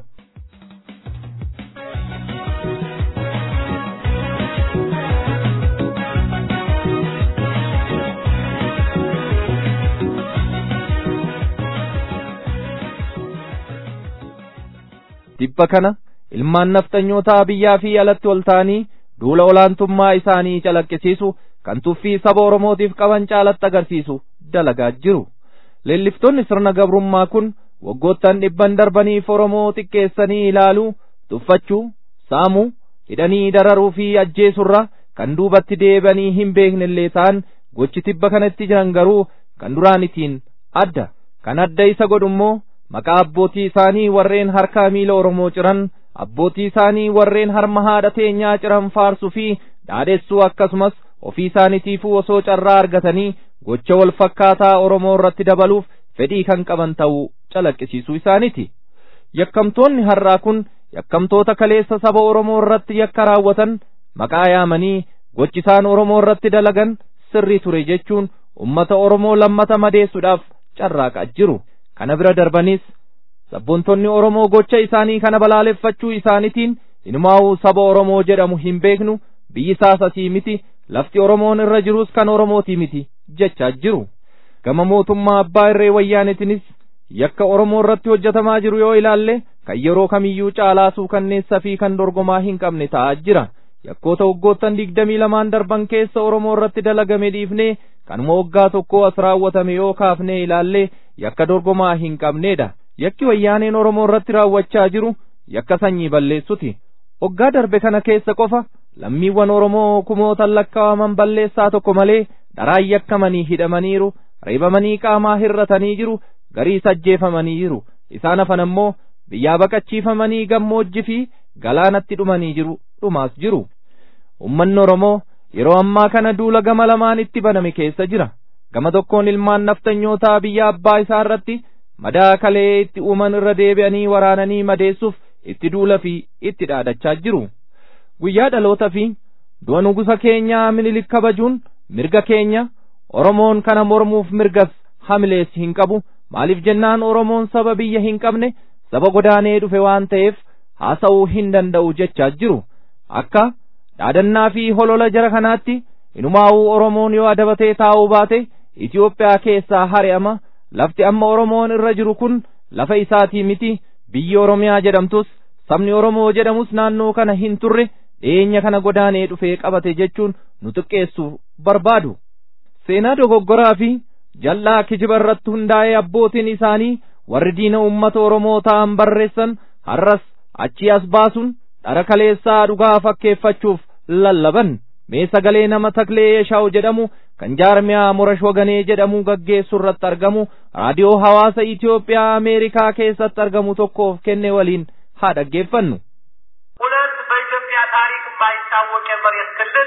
Dhibba kana ilmaan nafxanyootaa biyyaa fi alatti ol ta'anii duula olaantummaa isaanii calaqqisiisu kan tuffii saba Oromootiif qaban caalatti agarsiisu dalagaa jiru. Leelliftoonni sirna gabrummaa kun waggoottan dhibban darbaniif Oromoo xiqqeessanii ilaaluu, tuffachuu, saamuu, hidhanii dararuu fi ajjeesurra kan duubatti deebi'anii hin beeknellee ta'an gochi tibba kanatti jiran garuu kan duraanitiin adda. Kan adda isa godhu immoo maqaa abbootii isaanii warreen harkaa miila Oromoo ciran abbootii isaanii warreen harma haadha teenyaa ciran faarsuu fi dhaadhessuu akkasumas ofii isaaniitiifuu osoo carraa argatanii gocha wal fakkaataa Oromoo irratti dabaluuf fedhii kan qaban ta'uu calaqqisiisuu isaaniiti. Yakkamtoonni har'aa kun yakkamtoota kaleessa saba Oromoo irratti yakka raawwatan maqaa yaamanii gochi isaan Oromoo irratti dalagan sirrii ture jechuun ummata Oromoo lammata madeessuudhaaf carraaqaa jiru. Kana bira darbanis sabboontonni Oromoo gocha isaanii kana balaaleffachuu isaaniitiin inumaa'uu saba Oromoo jedhamu hin beeknu biyyi isaas asii miti lafti Oromoon irra jirus kan Oromootii miti jechaa jiru. Gama mootummaa abbaa irree wayyaanetinis yakka Oromoo irratti hojjetamaa jiru yoo ilaalle kan yeroo kamiyyuu caalaasuu kanneessa fi kan dorgomaa hin qabne ta'aa jira. Yakkoota waggoottan digdamii lamaan darban keessa Oromoo irratti dalagame dhiifnee kanuma waggaa tokko as raawwatame yoo kaafnee ilaalle yakka dorgomaa hin qabneedha. Yakki wayyaaneen Oromoo irratti raawwachaa jiru yakka sanyii balleessuti. Waggaa darbe kana keessa qofa lammiiwwan Oromoo kumootan lakkaawaman balleessaa tokko malee dharaan yakkamanii hidhamaniiru, reebamanii qaamaa hirratanii jiru, garii ajjeefamanii jiru. Isaan hafan ammoo biyyaa baqachiifamanii gammoojji fi galaanatti dhumanii jiru, dhumaas jiru. Uummanni Oromoo yeroo ammaa kana duula gama lamaan itti baname keessa jira. Gama tokkoon ilmaan nafxanyootaa biyya abbaa isaa irratti madaa kalee itti uuman irra deebi'anii waraananii madeessuuf itti duula fi itti dhaadachaa jiru. Guyyaa dhaloota fi du'a nugusa keenyaa minilik kabajuun mirga keenya Oromoon kana mormuuf mirgas hamilees hin qabu maaliif jennaan Oromoon saba biyya hin qabne saba godaanee dhufe waan ta'eef haasa'uu hin danda'u jechaa jiru. Akka dhaadannaa fi holola jara kanaatti inumaa'uu Oromoon yoo adabatee taa'uu baate Itoophiyaa keessaa hari'ama lafti amma Oromoon irra jiru kun lafa isaatii miti biyyi Oromiyaa jedhamtus sabni Oromoo jedhamus naannoo kana hin turre dhiyeenya kana godaanee dhufee qabate jechuun nu xiqqeessuuf barbaadu. Seenaa dogoggoraa fi jal'aa kijiba irratti hundaa'ee abbootiin isaanii warri diina uummata Oromoo ta'an barreessan har'as achii as baasuun dhara kaleessaa dhugaa fakkeeffachuuf lallaban. Mee sagalee nama Taklee Yeeshaaw jedhamu kan jaarmiyaa Morash Waganee jedhamu gaggeessu irratti argamu raadiyoo hawaasa Itoophiyaa Ameerikaa keessatti argamu tokkoof kenne waliin haa dhaggeeffannu. ሁለት በኢትዮጵያ ታሪክ የማይታወቅ የመሬት ክልል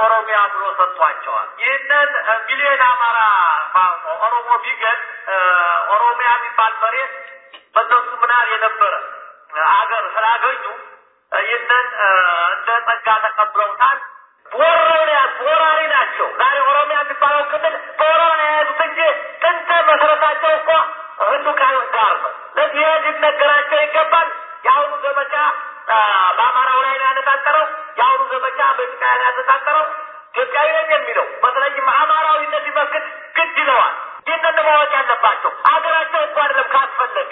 ኦሮሚያ ብሎ ሰጥቷቸዋል። ይህንን ሚሊዮን አማራ ኦሮሞ ቢገል ኦሮሚያ የሚባል መሬት በእነሱ ምናል የነበረ አገር ስላገኙ ይህንን እንደ ጸጋ ተቀብለውታል። ወረው ነው ያዙት። ወራሪ ናቸው። ዛሬ ኦሮሚያ የሚባለው ክልል በወረራ ነው የያዙት እንጂ ጥንት መሰረታቸው እኮ ህንዱቃዮች ጋር ነው። ለዚህ ይህ ሊነገራቸው ይገባል። የአሁኑ ዘመቻ በአማራው ላይ ነው ያነጣጠረው። የአሁኑ ዘመቻ በኢትዮጵያ ላይ ያነጣጠረው ኢትዮጵያዊ ነኝ የሚለው በተለይም አማራዊነት ሊመክት ግድ ይለዋል። ይህንን ማወቅ ያለባቸው ሀገራቸው እኮ አይደለም ካስፈለገ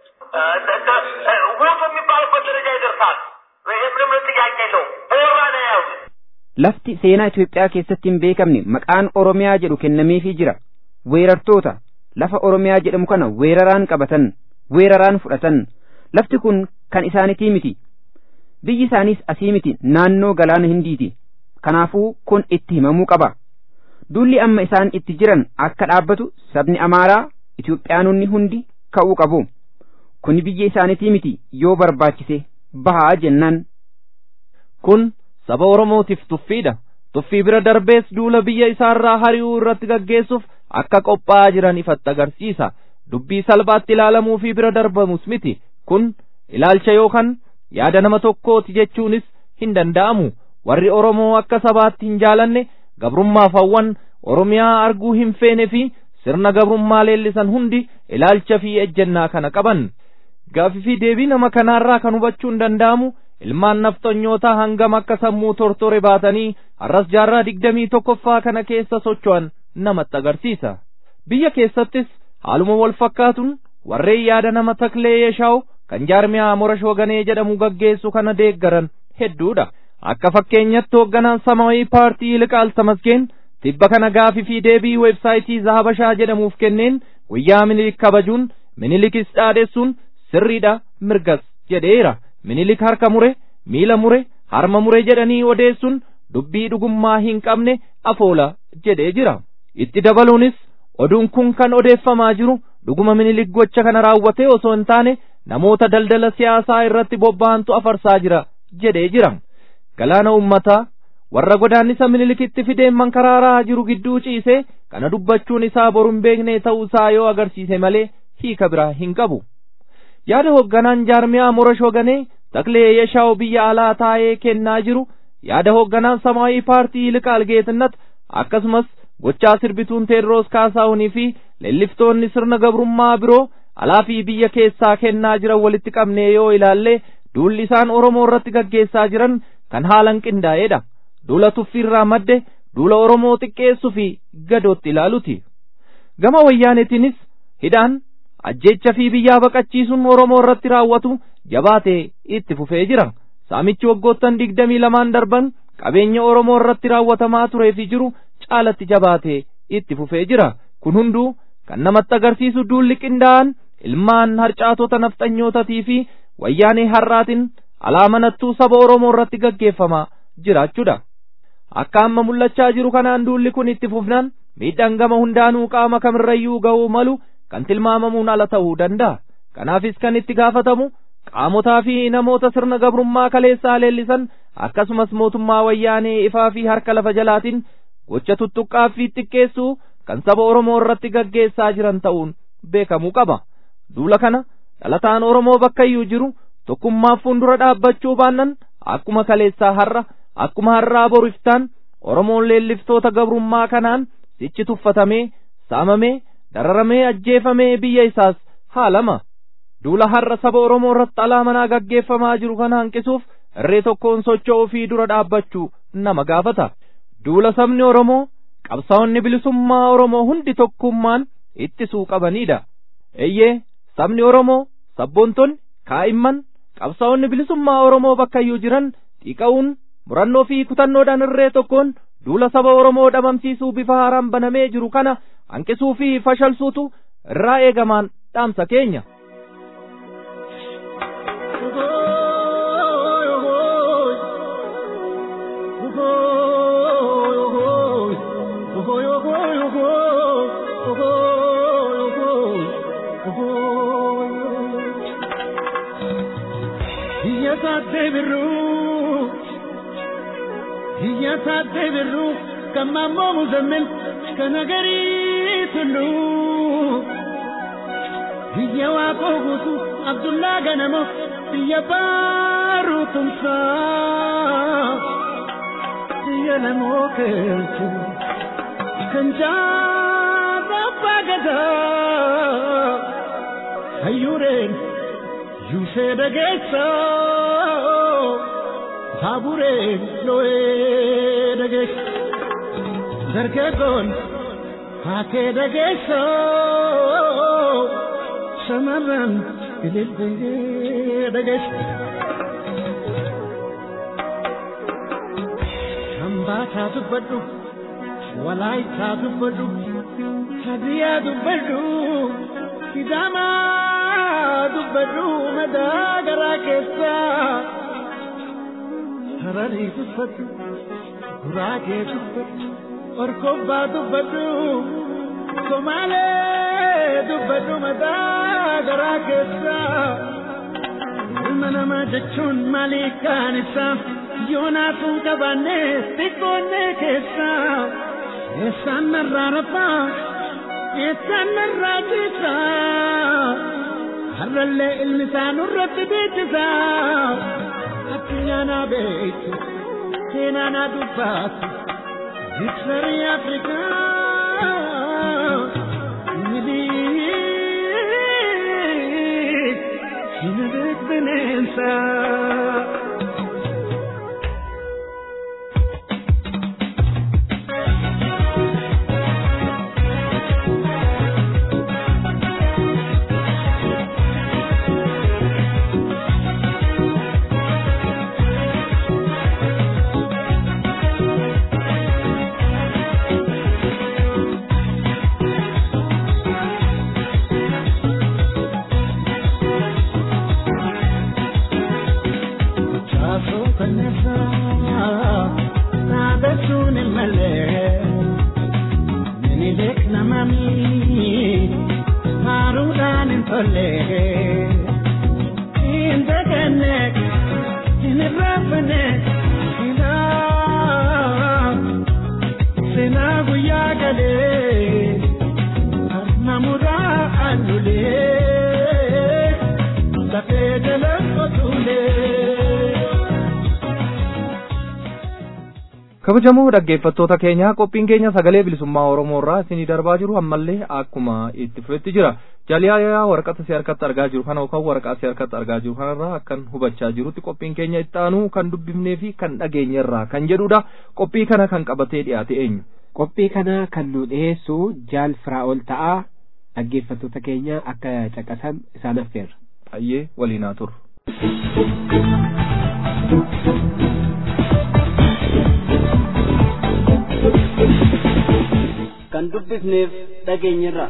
ውጡ የሚባሉበት ደረጃ ይደርሳል። ይህ ምንም ጥያቄ የለውም። በወራ ነው የያዙት። Lafti seenaa Itoophiyaa keessatti hin beekamne maqaan Oromiyaa jedhu kennameefii jira. Weerartoota lafa Oromiyaa jedhamu kana weeraraan qabatan, weeraraan fudhatan. Lafti kun kan isaanitii miti. Biyyi isaaniis asii miti naannoo galaana hindiiti. Kanaafuu kun itti himamuu qaba. Duulli amma isaan itti jiran akka dhaabbatu sabni Amaaraa Itoophiyaanonni hundi ka'uu qabu. Kuni biyya isaanitii miti yoo barbaachise bahaa jennaan. Kun saba Oromootiif tuffiidha. Tuffii bira darbees duula biyya isaarraa hari'uu irratti gaggeessuuf akka qophaa'aa jiran ifatti agarsiisa. Dubbii salphaatti ilaalamuu fi bira darbamus miti. Kun ilaalcha yookaan yaada nama tokkooti jechuunis hin danda'amu. Warri Oromoo akka sabaatti hin jaalanne gabrummaaf hawwan Oromiyaa arguu hin feene fi sirna gabrummaa leellisan hundi ilaalcha fi ejjennaa kana qaban. Gaaffii fi deebii nama kanaarraa kan hubachuun danda'amu ilmaan nafxanyootaa hangam akka sammuu tortore baatanii har'as jaarraa digdamii tokkoffaa kana keessa socho'an namatti agarsiisa. Biyya keessattis haaluma wal fakkaatuun warreen yaada nama taklee yeeshaaw kan jaarmiyaa morash waganee jedhamu gaggeessu kana deeggaran hedduudha. Akka fakkeenyatti hoogganaan samaayii paartii Liqaal Tamasgeen tibba kana gaafii fi deebii weebsaayitii Zahabashaa jedhamuuf kenneen guyyaa minilik kabajuun minilikis dhaadessuun sirriidha mirgas jedheera. minilik harka mure miila mure harma mure jedhanii odeessuun dubbii dhugummaa hin qabne afoola jedhee jira itti dabaluunis oduun kun kan odeeffamaa jiru dhuguma minilik gocha kana raawwatee osoo hin taane namoota daldala siyaasaa irratti bobba'antu afarsaa jira jedhee jira galaana ummataa warra godaannisa minilikitti fideen mankaraaraa jiru gidduu ciisee kana dubbachuun isaa boru hin beekne ta'uusaa yoo agarsiise malee hiika biraa hin qabu yaada hoogganaan jaarmiyaa morash hoganee taklee yeshaaw biyya alaa taa'ee kennaa jiru yaada hoogganaan samaayii paartii liqaal geetinnat akkasumas gochaa sirbituun teedroos kaasaahunii fi leelliftoonni sirna gabrummaa biroo alaa fi biyya keessaa kennaa jiran walitti qabnee yoo ilaalle duulli isaan oromoo irratti gaggeessaa jiran kan haalan qindaa'eedha duula tuffiirraa madde duula oromoo xiqqeessuu fi gadootti ilaaluti gama wayyaaneetiinis hidhaan ajjeecha fi biyyaa baqachiisuun oromoo irratti raawwatu jabaatee itti fufee jira saamichi waggoottan digdamii lamaan darban qabeenya oromoo irratti raawwatamaa turee fi jiru caalatti jabaatee itti fufee jira kun hunduu kan namatti agarsiisu duulli qindaa'an ilmaan harcaatota nafxanyootatii fi wayyaanee har'aatiin alaamanattuu saba oromoo irratti gaggeeffamaa jiraachuudha akka amma mul'achaa jiru kanaan duulli kun itti fufnaan miidhaan gama hundaanuu qaama kamirrayyuu ga'uu malu kan tilmaamamuun ala ta'uu danda'a kanaafis kan itti gaafatamu qaamotaa fi namoota sirna gabrummaa kaleessaa leellisan akkasumas mootummaa wayyaanee ifaa fi harka lafa jalaatiin gocha tuttuqqaa fi xiqqeessuu kan saba oromoo irratti gaggeessaa jiran ta'uun beekamuu qaba duula kana dhalataan oromoo bakkayyuu jiru tokkummaaf fuuldura dhaabbachuu baannan akkuma kaleessaa har'a akkuma har'aa boriftaan oromoon leelliftoota gabrummaa kanaan sichi tuffatamee saamamee dararamee ajjeefamee biyya isaas haalama duula har'a saba oromoo irratti alaamanaa gaggeeffamaa jiru kana hanqisuuf irree tokkoon socho'uu fi dura dhaabbachuu nama gaafata duula sabni oromoo qabsaa'onni bilisummaa oromoo hundi tokkummaan ittisuu qabaniidha eeyyee sabni oromoo sabboontonni kaa'imman qabsaa'onni bilisummaa oromoo bakkayyuu jiran xiqqa'uun murannoo fi kutannoodhaan irree tokkoon duula saba oromoo dhabamsiisuu bifa haaraan banamee jiru kana hanqisuu fi fashalsuutu irraa eegamaan dhaamsa keenya. Iyyata deebiru, iyyata deebiru, ከማሞ ሙዘምን እስከ ነገሪት ሁሉ ብየ ዋቆ ጉቱ አብዱላ ገነሞ ብየ ባሩ ቱምሳ ብየ ነሞ ከልቱ ከንጃባ ገዳ hayyureen yuusee dhageessa baabureen loo'ee dhageessa dargaggoon haakee dhageessa shamarran ililbee dhageessa. Hambaataa dubbadhu walaayitaa dubbadhu hadiyaa dubbadhu sidaamaa dubbadhu madaa garaa keessaa hararii dubbadhu guraagee dubbadhu orkobbaa dubbadhu somaalee dubbadhu madaa garaa keessaa ilma namaa jechuun maalii kaan isaa yoonaasuun qabaanne xiqqoonnee keessaa eessaan narraa rabbaa eessaan narraa ciisaa har'allee ilmi isaa nurratti beeksisaa addunyaa naa beektu seenaa naa dubbaatu diksarii afrikaa midii sinidik bineensaa. kabajamoo dhaggeeffattoota keenya qophiin keenya sagalee bilisummaa oromoo irraa isinii darbaa jiru ammallee akkuma itti fufetti jira jaaliyaa waraqata si harkatti argaa jiru kana yookaan waraqaa si harkatti argaa jiru kanarraa akkan hubachaa jirutti qophiin keenya itti aanu kan dubbifnee fi kan dhageenye irraa kan jedhudha qophii kana kan qabatee dhiyaate eenyu. qophii kana kan nu dhiyeessu jaal firaa'ol ta'aa dhaggeeffattoota keenya akka caqasan isaan affeerra. Hayyee waliin haa turru. kan dubbifneef dhageenyirra.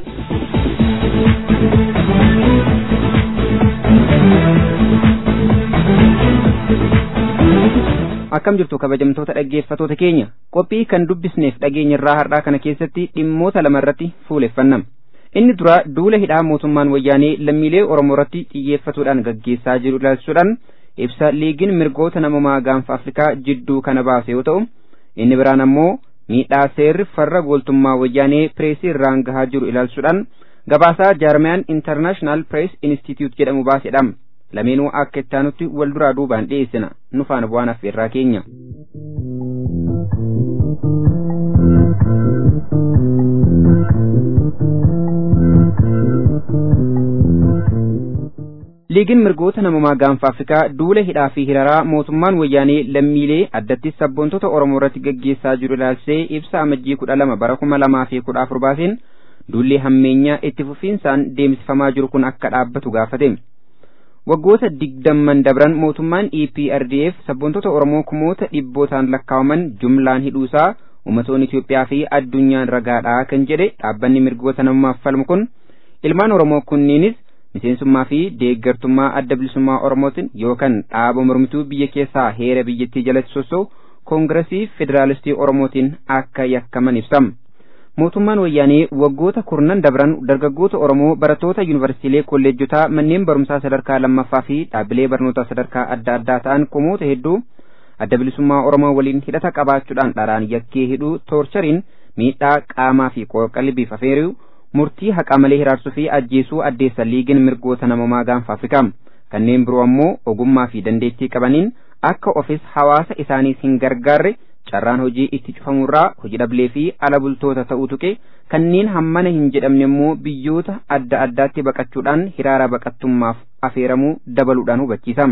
akkam jirtu kabajamtoota dhaggeeffatoota keenya qophii kan dubbisneef dhageenyirraa har'aa kana keessatti dhimmoota lama irratti fuuleffannam inni dura duula hidhaa mootummaan wayyaanee lammiilee oromoo irratti xiyyeeffatuudhaan gaggeessaa jiru ilaalchisuudhaan ibsa liigiin mirgoota namumaa gaanfa afrikaa jidduu kana baase yoo ta'u inni biraan ammoo miidhaa seerri farra gooltummaa wayyaanee pireesii irraan gahaa jiru ilaalchisuudhaan gabaasaa jaarmiyaan intarnaashinaal pirees institute jedhamu baasedha lameenuu akka ittaanutti wal duraa duubaan dhiyeessina nu faana bu'aan affeerraa keenya. liigiin mirgoota namumaa gaanfa afrikaa duula hidhaa fi hiraraa mootummaan wayyaanee lammiilee addattis sabboontota oromoo irratti gaggeessaa jiru ilaalchisee ibsa amajjii kudha lama bara kuma lamaa fi kudha afur baaseen duulli hammeenyaa itti fufiinsaan deemsifamaa jiru kun akka dhaabbatu gaafate. waggoota digdamman dabran mootummaan EPRDF sabboontota Oromoo kumoota dhibbootaan lakkaawaman jumlaan hidhuusaa ummatoonni Itoophiyaa fi addunyaan ragaadhaa kan jedhe dhaabbanni mirgoota namummaaf falmu kun ilmaan Oromoo kunniinis miseensummaa fi deeggartummaa adda bilisummaa Oromootiin yookaan dhaaba mormituu biyya keessaa heera biyyattii jalatti sossoo koongiresii federaalistii Oromootiin akka yakkaman ibsama. mootummaan wayyaanee waggoota kurnan dabran dargaggoota oromoo barattoota yuunivarsiitiilee kolleejotaa manneen barumsaa sadarkaa lammaffaa fi dhaabbilee barnootaa sadarkaa adda addaa ta'an kumoota hedduu adda bilisummaa oromoo waliin hidhata qabaachuudhaan dharaan yakkee hidhuu toorchariin miidhaa qaamaa fi qalbiif afeeruu murtii haqa malee hiraarsuu fi ajjeesuu addeessa liigiin mirgoota namoomaa gaanfa afrikaa kanneen biroo ammoo ogummaa fi dandeettii qabaniin akka ofis hawaasa isaaniis hin gargaarre carraan hojii itti cufamurraa hojii dhablee fi ala bultoota ta'uu tuqe kanneen hammana hin jedhamne immoo biyyoota adda addaatti baqachuudhaan hiraara baqattummaaf afeeramuu dabaluudhaan hubachiisa.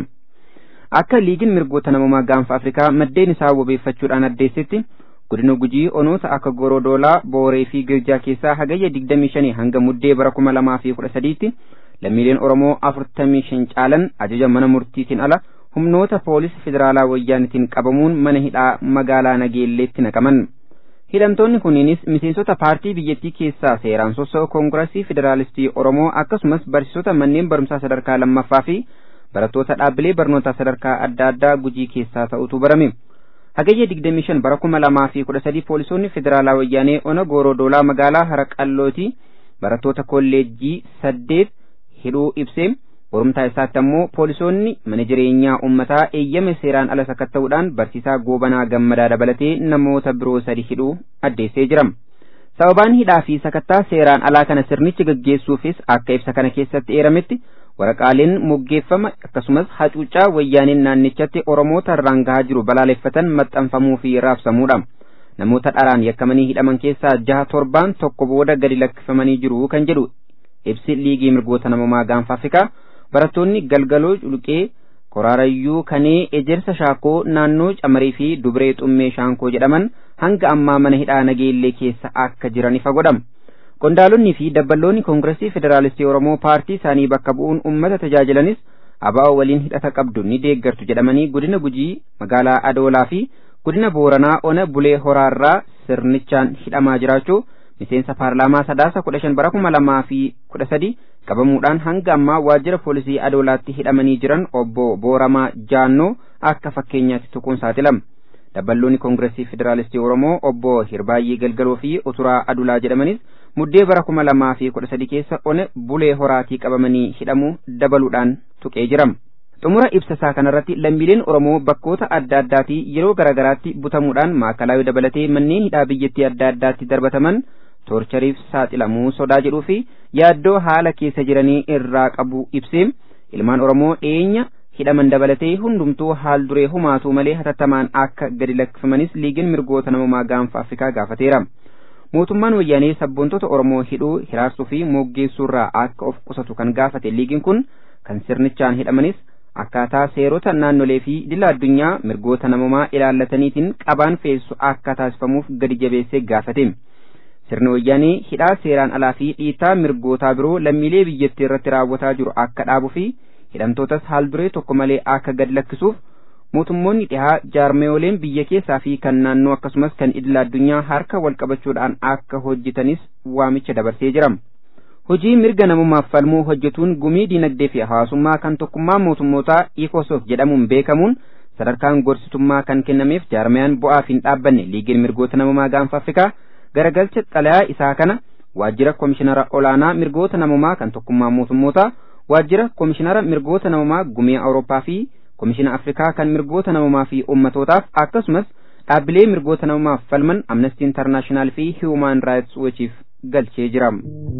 Akka liigiin mirgoota namoomaa gaanfa Afrikaa maddeen isaa wabeeffachuudhaan addeessetti godina gujii onoota akka gorodoolaa booree fi girjaa keessaa hagayya 25 hanga muddee bara 2013tti lammiileen oromoo 45 caalan ajaja mana murtiitiin ala humnoota poolisii federaalaa wayyaanitiin qabamuun mana hidhaa magaalaa nageelleetti naqaman. Hidhamtoonni kunniinis miseensota paartii biyyattii keessaa seeraan sossa'u koongirasii federaalistii Oromoo akkasumas barsiisota manneen barumsaa sadarkaa lammaffaa fi barattoota dhaabbilee barnootaa sadarkaa adda addaa gujii keessaa ta'utu barame. Hagayya 25 bara 2013 poolisoonni federaalaa wayyaanee ona goorodoolaa magaalaa haraqallooti barattoota kolleejjii saddeet hidhuu ibsee borumtaa isaatti ammoo poolisoonni mana jireenyaa uummataa eeyyama seeraan ala sakatta'uudhaan barsiisaa goobanaa gammadaa dabalatee namoota biroo sadi hidhuu addeessee jira. Sababaan hidhaa fi sakattaa seeraan alaa kana sirnichi gaggeessuufis akka ibsa kana keessatti eerametti waraqaaleen moggeeffama akkasumas hacuuccaa wayyaaniin naannichatti oromoota irraan gahaa jiru balaaleffatan maxxanfamuu fi raabsamuudha. Namoota dharaan yakkamanii hidhaman keessaa jaha torbaan tokko booda gadi lakkifamanii jiru kan jedhu ibsi liigii mirgoota namoomaa gaanfa Afrikaa barattoonni galgaloo culuqee koraarayyuu kanee ejersa shaakoo naannoo camarii fi dubree xummee shaankoo jedhaman hanga ammaa mana hidhaa nageellee keessa akka jiran ifa godhama. Qondaalonni fi dabballoonni koongiresii federaalistii Oromoo paartii isaanii bakka bu'uun uummata tajaajilanis abaa'oo waliin hidhata qabdu ni deeggartu jedhamanii godina Gujii magaalaa Adoolaa fi godina Booranaa ona Bulee Horaarraa sirnichaan hidhamaa jiraachuu miseensa paarlaamaa sadaasa kudha shan bara kuma lamaa fi kudha sadi qabamuudhaan hanga ammaa waajjira poolisii Adoolaatti hidhamanii jiran obbo Booramaa Jaannoo akka fakkeenyaatti tuquun saaxilama. Dabballoonni koongiresii federaalistii Oromoo obbo Hirbaayyee Galgaloo fi Uturaa Adulaa jedhamanis muddee bara kuma lamaa fi kudha sadi keessa one bulee horaatii qabamanii hidhamuu dabaluudhaan tuqee jiram. Xumura ibsa isaa kanarratti lammiileen Oromoo bakkoota adda addaatii yeroo garaagaraatti butamuudhaan maakalaawii dabalatee manneen hidhaa biyyattii adda addaatti darbataman toorchariif saaxilamuu sodaa jedhuu fi yaaddoo haala keessa jiranii irraa qabu ibsee ilmaan Oromoo dhiyeenya hidhaman dabalatee hundumtuu haal duree humaatuu malee hatattamaan akka gadi lakkifamanis liigiin mirgoota namoomaa gaanfa Afrikaa gaafateera. mootummaan wayyaanee sabboontota Oromoo hidhuu hiraarsuu fi moggeessuurraa akka of qusatu kan gaafate liigiin kun kan sirnichaan hidhamanis akkaataa seerota naannolee fi idila addunyaa mirgoota namoomaa ilaallataniitiin qabaan feessu akka taasifamuuf gadi jabeessee gaafate. Sirni wayyaanee hidhaa seeraan alaa fi dhiitaa mirgootaa biroo lammiilee biyyattii irratti raawwataa jiru akka dhaabuu fi hidhamtootas haal duree tokko malee akka gad lakkisuuf mootummoonni dhihaa jaarmeeyoleen biyya keessaa fi kan naannoo akkasumas kan idila addunyaa harka wal qabachuudhaan akka hojjetanis waamicha dabarsee jira. Hojii mirga namummaaf falmuu hojjetuun gumii dinagdee fi hawaasummaa kan tokkummaa mootummootaa ikosoof jedhamuun beekamuun sadarkaan gorsitummaa kan kennameef jaarmeyaan bu'aaf hin dhaabbanne liigiin mirgoota namummaa gaanfa Afrikaa garagalcha xalayaa isaa kana waajjira komishinara olaanaa mirgoota namummaa kan tokkummaa mootummootaa waajjira komishinara mirgoota namummaa gumii Awurooppaa fi komishina Afrikaa kan mirgoota namummaa fi ummatootaaf akkasumas dhaabbilee mirgoota namummaaf falman Amnesty International fi Human Rights Watchiif galchee jira.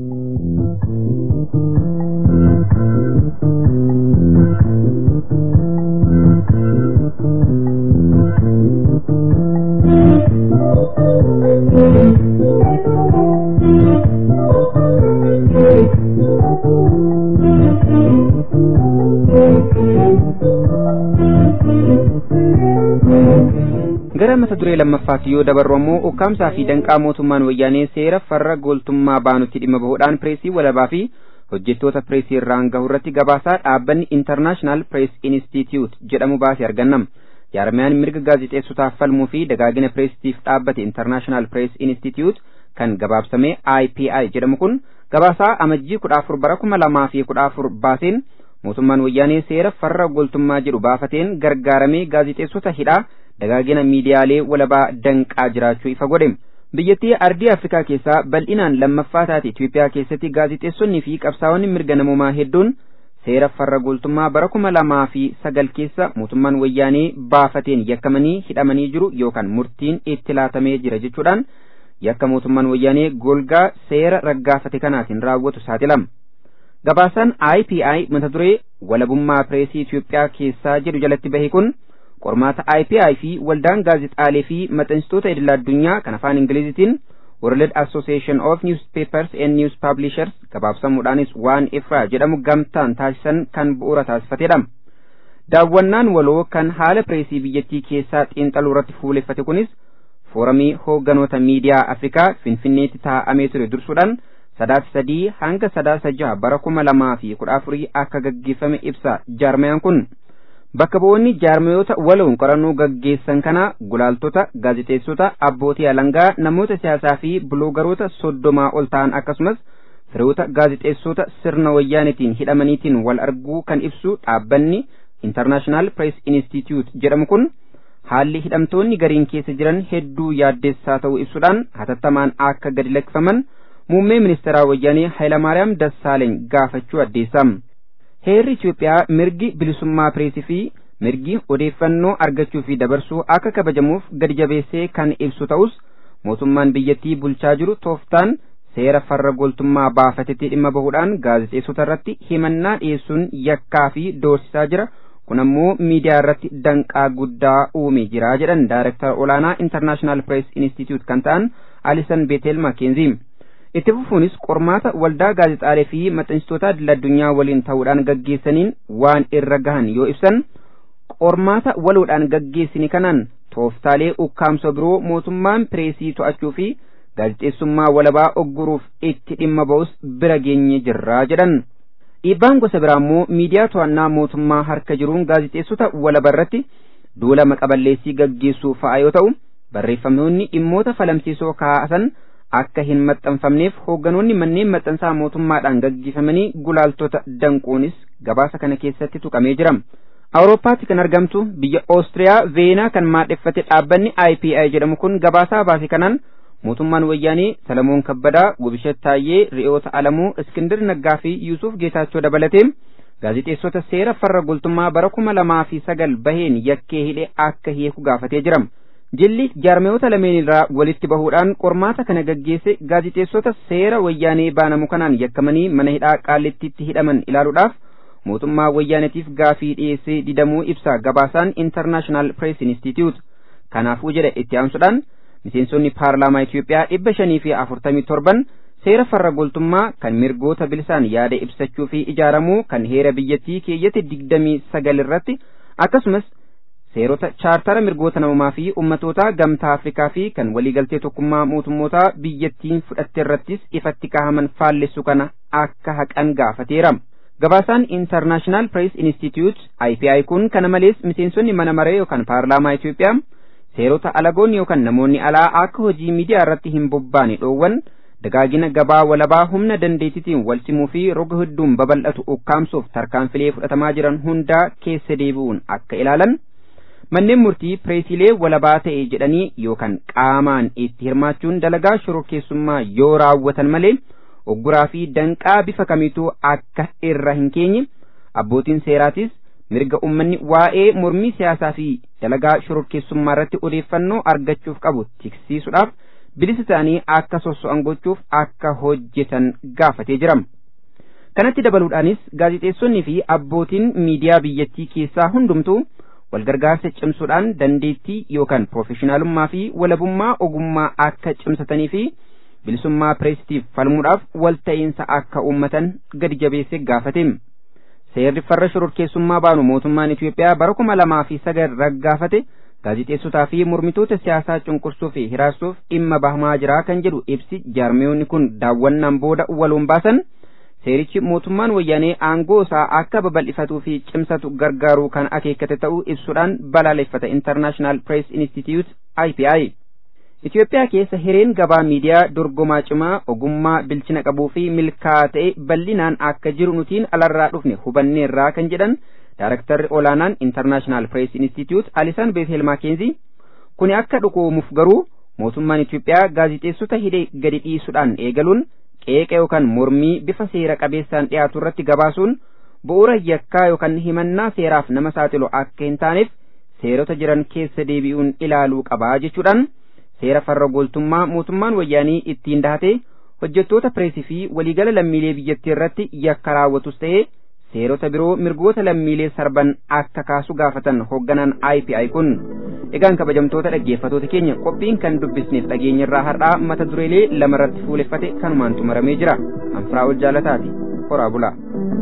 gara mata duree lammaffaatti yoo dabarru ammoo ukkaamsaa fi danqaa mootummaan wayyaanee seera farra gooltummaa baanutti dhimma bahuudhaan pireesii walabaa fi hojjettoota pireesii irraan gahu irratti gabaasaa dhaabbanni intarnaashinaal pirees inistituut jedhamu baasee argannam jaarmiyaan mirga gaazixeessotaaf falmuu fi dagaagina pireesitiif dhaabbate intarnaashinaal pirees inistituut kan gabaabsame IPI jedhamu kun gabaasaa amajjii kudha afur bara kuma lamaa fi kudha afur baaseen mootummaan wayyaanee seera farra gooltummaa jedhu baafateen gargaaramee gaazixeessota hidhaa dagaagina miidiyaalee walabaa danqaa jiraachuu ifa godhe biyyattii ardii afrikaa keessaa bal'inaan lammaffaa taate Itoophiyaa keessatti gaazixeessonnii fi qabsaa'onni mirga namummaa hedduun seera farra goltummaa bara kuma lamaa fi sagal keessa mootummaan wayyaanee baafateen yakkamanii hidhamanii jiru yookaan murtiin itti laatamee jira jechuudhaan yakka mootummaan wayyaanee golgaa seera raggaafate kanaatiin raawwatu saaxilama. Gabaasaan IPI mata duree walabummaa pireesii Itoophiyaa keessaa jedhu jalatti bahe kun qormaata IPI fi waldaan gaazexaalee fi maxxansitoota idil addunyaa kan afaan Ingilizitiin World Association of Newspapers and News Publishers gabaabsamuudhaanis waan ifraa jedhamu gamtaan taasisan kan bu'uura taasifatedha. Daawwannaan waloo kan haala pireesii biyyattii keessaa xiinxaluu irratti fuuleffate kunis fooramii hoogganoota miidiyaa Afrikaa Finfinneetti taa'amee ture dursuudhaan sadaasa sadii hanga sadaasa jaha bara kuma lamaa fi kudha afurii akka gaggeeffame ibsa jaarmayaan kun. Bakka bu'oonni jaarmayoota waloon qorannoo gaggeessan kana gulaaltota, gaazexeessota, abbootii alangaa, namoota siyaasaa fi biloogaroota soddomaa ol ta'an akkasumas firoota gaazexeessota sirna wayyaanitiin hidhamaniitiin wal arguu kan ibsu dhaabbanni International Press Institute jedhamu kun haalli hidhamtoonni gariin keessa jiran hedduu yaaddeessaa ta'uu ibsuudhaan hatattamaan akka gadi lakkifaman muummee ministeeraa wayyaanee Hayilamaariyaam Dassaaleeny gaafachuu addeessam. Heerri Itoophiyaa mirgi bilisummaa pireesii fi mirgi odeeffannoo argachuu fi dabarsuu akka kabajamuuf gadi jabeessee kan ibsu ta'us mootummaan biyyattii bulchaa jiru tooftaan seera farra goltummaa baafatetti dhimma bahuudhaan gaazexeessota irratti himannaa dhiyeessuun yakkaa fi doorsisaa jira. kun ammoo miidiyaa irratti danqaa guddaa uumee jira jedhan daayireektar olaanaa intarnaashinaal pirees institute kan ta'an alisan beetel makeenzi itti fufuunis qormaata waldaa gaazexaalee fi maxxansitoota idil addunyaa waliin ta'uudhaan gaggeessaniin waan irra gahan yoo ibsan qormaata waloodhaan gaggeessini kanaan tooftaalee ukkaamsoo biroo mootummaan pireesii to'achuu fi gaazexeessummaa walabaa ogguruuf itti dhimma ba'us bira geenye jirraa jedhan. dhiibbaan gosa biraa immoo miidiyaa to'annaa mootummaa harka jiruun gaazexeessota walaba irratti duula maqaballeessii gaggeessuu fa'a yoo ta'u barreeffamoonni dhimmoota falamsiisoo kaasan akka hin maxxanfamneef hoogganoonni manneen maxxansaa mootummaadhaan gaggeeffamanii gulaaltota danquunis gabaasa kana keessatti tuqamee jira. Awurooppaatti kan argamtu biyya Oostiriyaa Veenaa kan maadheffate dhaabbanni IPI jedhamu kun gabaasaa baase kanaan mootummaan wayyaanii Salamoon Kabbadaa, Gubishat Taayyee, Ri'oota Alamuu, Iskindir Naggaa fi Yuusuf Geetaachoo dabalatee gaazexeessota seera farra goltummaa bara kuma lamaa fi sagal baheen yakkee hidhee akka hiiku gaafatee jira. Jilli jaarmayoota lameen irraa walitti bahuudhaan qormaata kana gaggeesse gaazexeessota seera wayyaanee baanamu kanaan yakkamanii mana hidhaa qaallittiitti hidhaman ilaaluudhaaf mootummaa wayyaanetiif gaafii dhiyeessee didamuu ibsa gabaasaan International Press Institute. Kanaafuu jedha itti aansuudhaan miseensonni paarlaamaa Itoophiyaa dhibba shanii fi afurtamii torban seera farra goltummaa kan mirgoota bilisaan yaada ibsachuu fi ijaaramuu kan heera biyyattii keeyyata digdamii sagal irratti akkasumas seerota chaartara mirgoota namummaa fi ummatoota gamtaa Afrikaa fi kan waliigaltee tokkummaa mootummootaa biyyattiin fudhatte irrattis ifatti kaahaman faallessu kana akka haqan gaafateera. Gabaasaan International Press Institute IPI kun kana malees miseensonni mana maree yookaan paarlaamaa Itoophiyaa seerota alagoonni yookaan namoonni alaa akka hojii miidiyaa irratti hin bobbaane dhoowwan dagaagina gabaa walabaa humna dandeettiitiin wal simuu fi roga hedduun babal'atu ukkaamsuuf tarkaanfilee fudhatamaa jiran hundaa keessa deebi'uun akka ilaalan manneen murtii pireesilee walabaa ta'e jedhanii yookaan qaamaan itti hirmaachuun dalagaa shororkeessummaa yoo raawwatan malee ogguraa fi danqaa bifa kamiituu akka irra hin keenye abbootiin seeraatis mirga ummanni waa'ee mormii siyaasaa fi dalagaa shororkeessummaa irratti odeeffannoo argachuuf qabu tiksiisuudhaaf bilisa ta'anii akka sosso'an gochuuf akka hojjetan gaafatee jira. Kanatti dabaluudhaanis gaazexeessonnii fi abbootiin miidiyaa biyyattii keessaa hundumtuu walgargaarsa cimsuudhaan dandeettii yookaan piroofeshinaalummaa fi walabummaa ogummaa akka cimsatanii fi bilisummaa pireesitiif falmuudhaaf walta'iinsa akka uummatan gadi jabeesse gaafate. Seerri farra shororkeessummaa baanu mootummaan Itoophiyaa bara kuma lamaa fi sagal raggaafate gaazexeessotaa fi mormitoota siyaasaa cunqursuu fi hiraasuuf dhimma bahamaa jira kan jedhu ibsi jaarmiyoonni kun daawwannaan booda waloon baasan seerichi mootummaan wayyaanee aangoo isaa akka babal'ifatuu fi cimsatu gargaaruu kan akeekkate ta'uu ibsuudhaan balaaleffata International Press Institute IPI. Itoophiyaa keessa hireen gabaa miidiyaa dorgomaa cimaa ogummaa bilchina qabuu fi milkaa'aa ta'e bal'inaan akka jiru nutiin alarraa dhufne hubanneerraa kan jedhan Daarektarri olaanaan International Press Institute Alisan Beethel Maakeenzi kuni akka dhugoomuuf garuu mootummaan Itoophiyaa gaazixeessota hidhee gadi dhiisuudhaan eegaluun qeeqa yookaan mormii bifa seera qabeessaan dhiyaatu irratti gabaasuun bu'uura yakkaa yookaan himannaa seeraaf nama saaxilu akka hin taaneef seerota jiran keessa deebi'uun ilaaluu qabaa jechuudhaan seera farra gooltummaa mootummaan wayyaanii ittiin dahatee hojjettoota pireesii fi waliigala lammiilee biyyattii irratti yakka raawwatus ta'ee seerota biroo mirgoota lammiilee sarban akka kaasu gaafatan hoogganaan IPI kun egaan kabajamtoota dhaggeeffatoota keenya qophiin kan dubbisneef dhageenya irraa har'aa mata dureelee lamarratti fuuleffate kanumaan xumuramee jira anfiraa ol jaalataati horaa bulaa.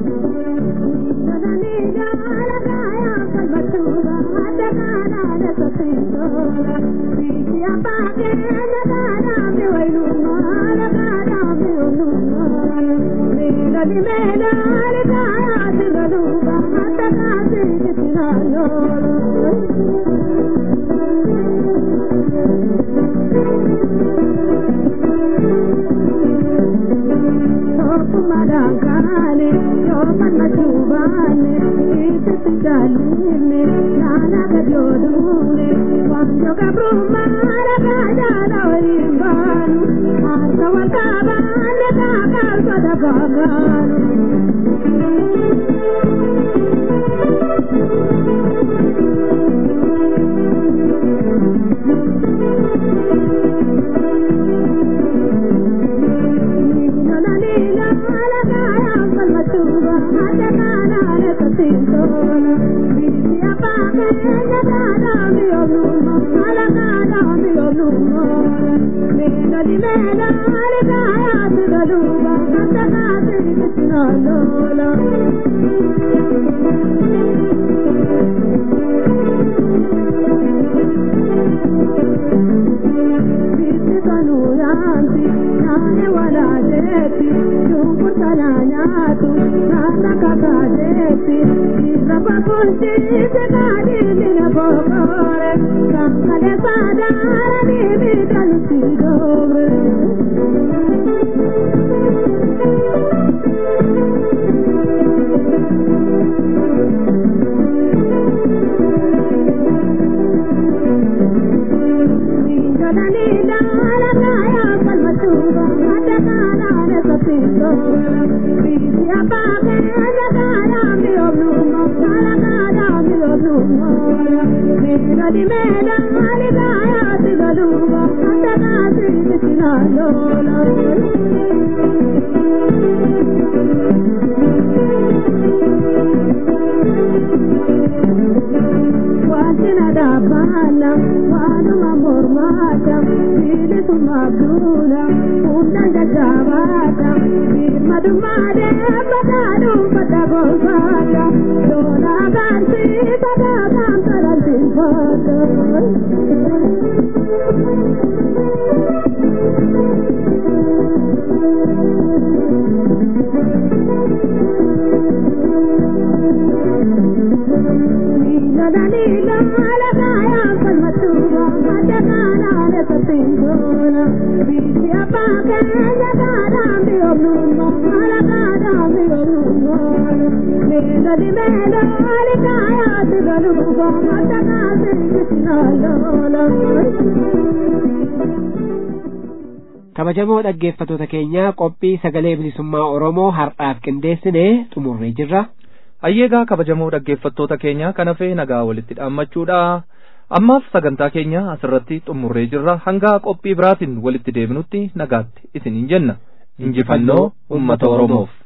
kabajamoo dhaggeeffatoota keenya qophii sagalee bilisummaa oromoo har'aaf qindeessine xumurree jirra ayyeegaa kabajamoo dhaggeeffattoota keenya kan hafee nagaa walitti dhaammachuudha ammaaf sagantaa keenya asirratti xumurree jirra hanga qophii biraatiin walitti deebinutti nagaatti isiniin jenna injifannoo ummata oromoof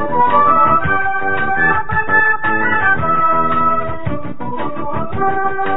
Thank you.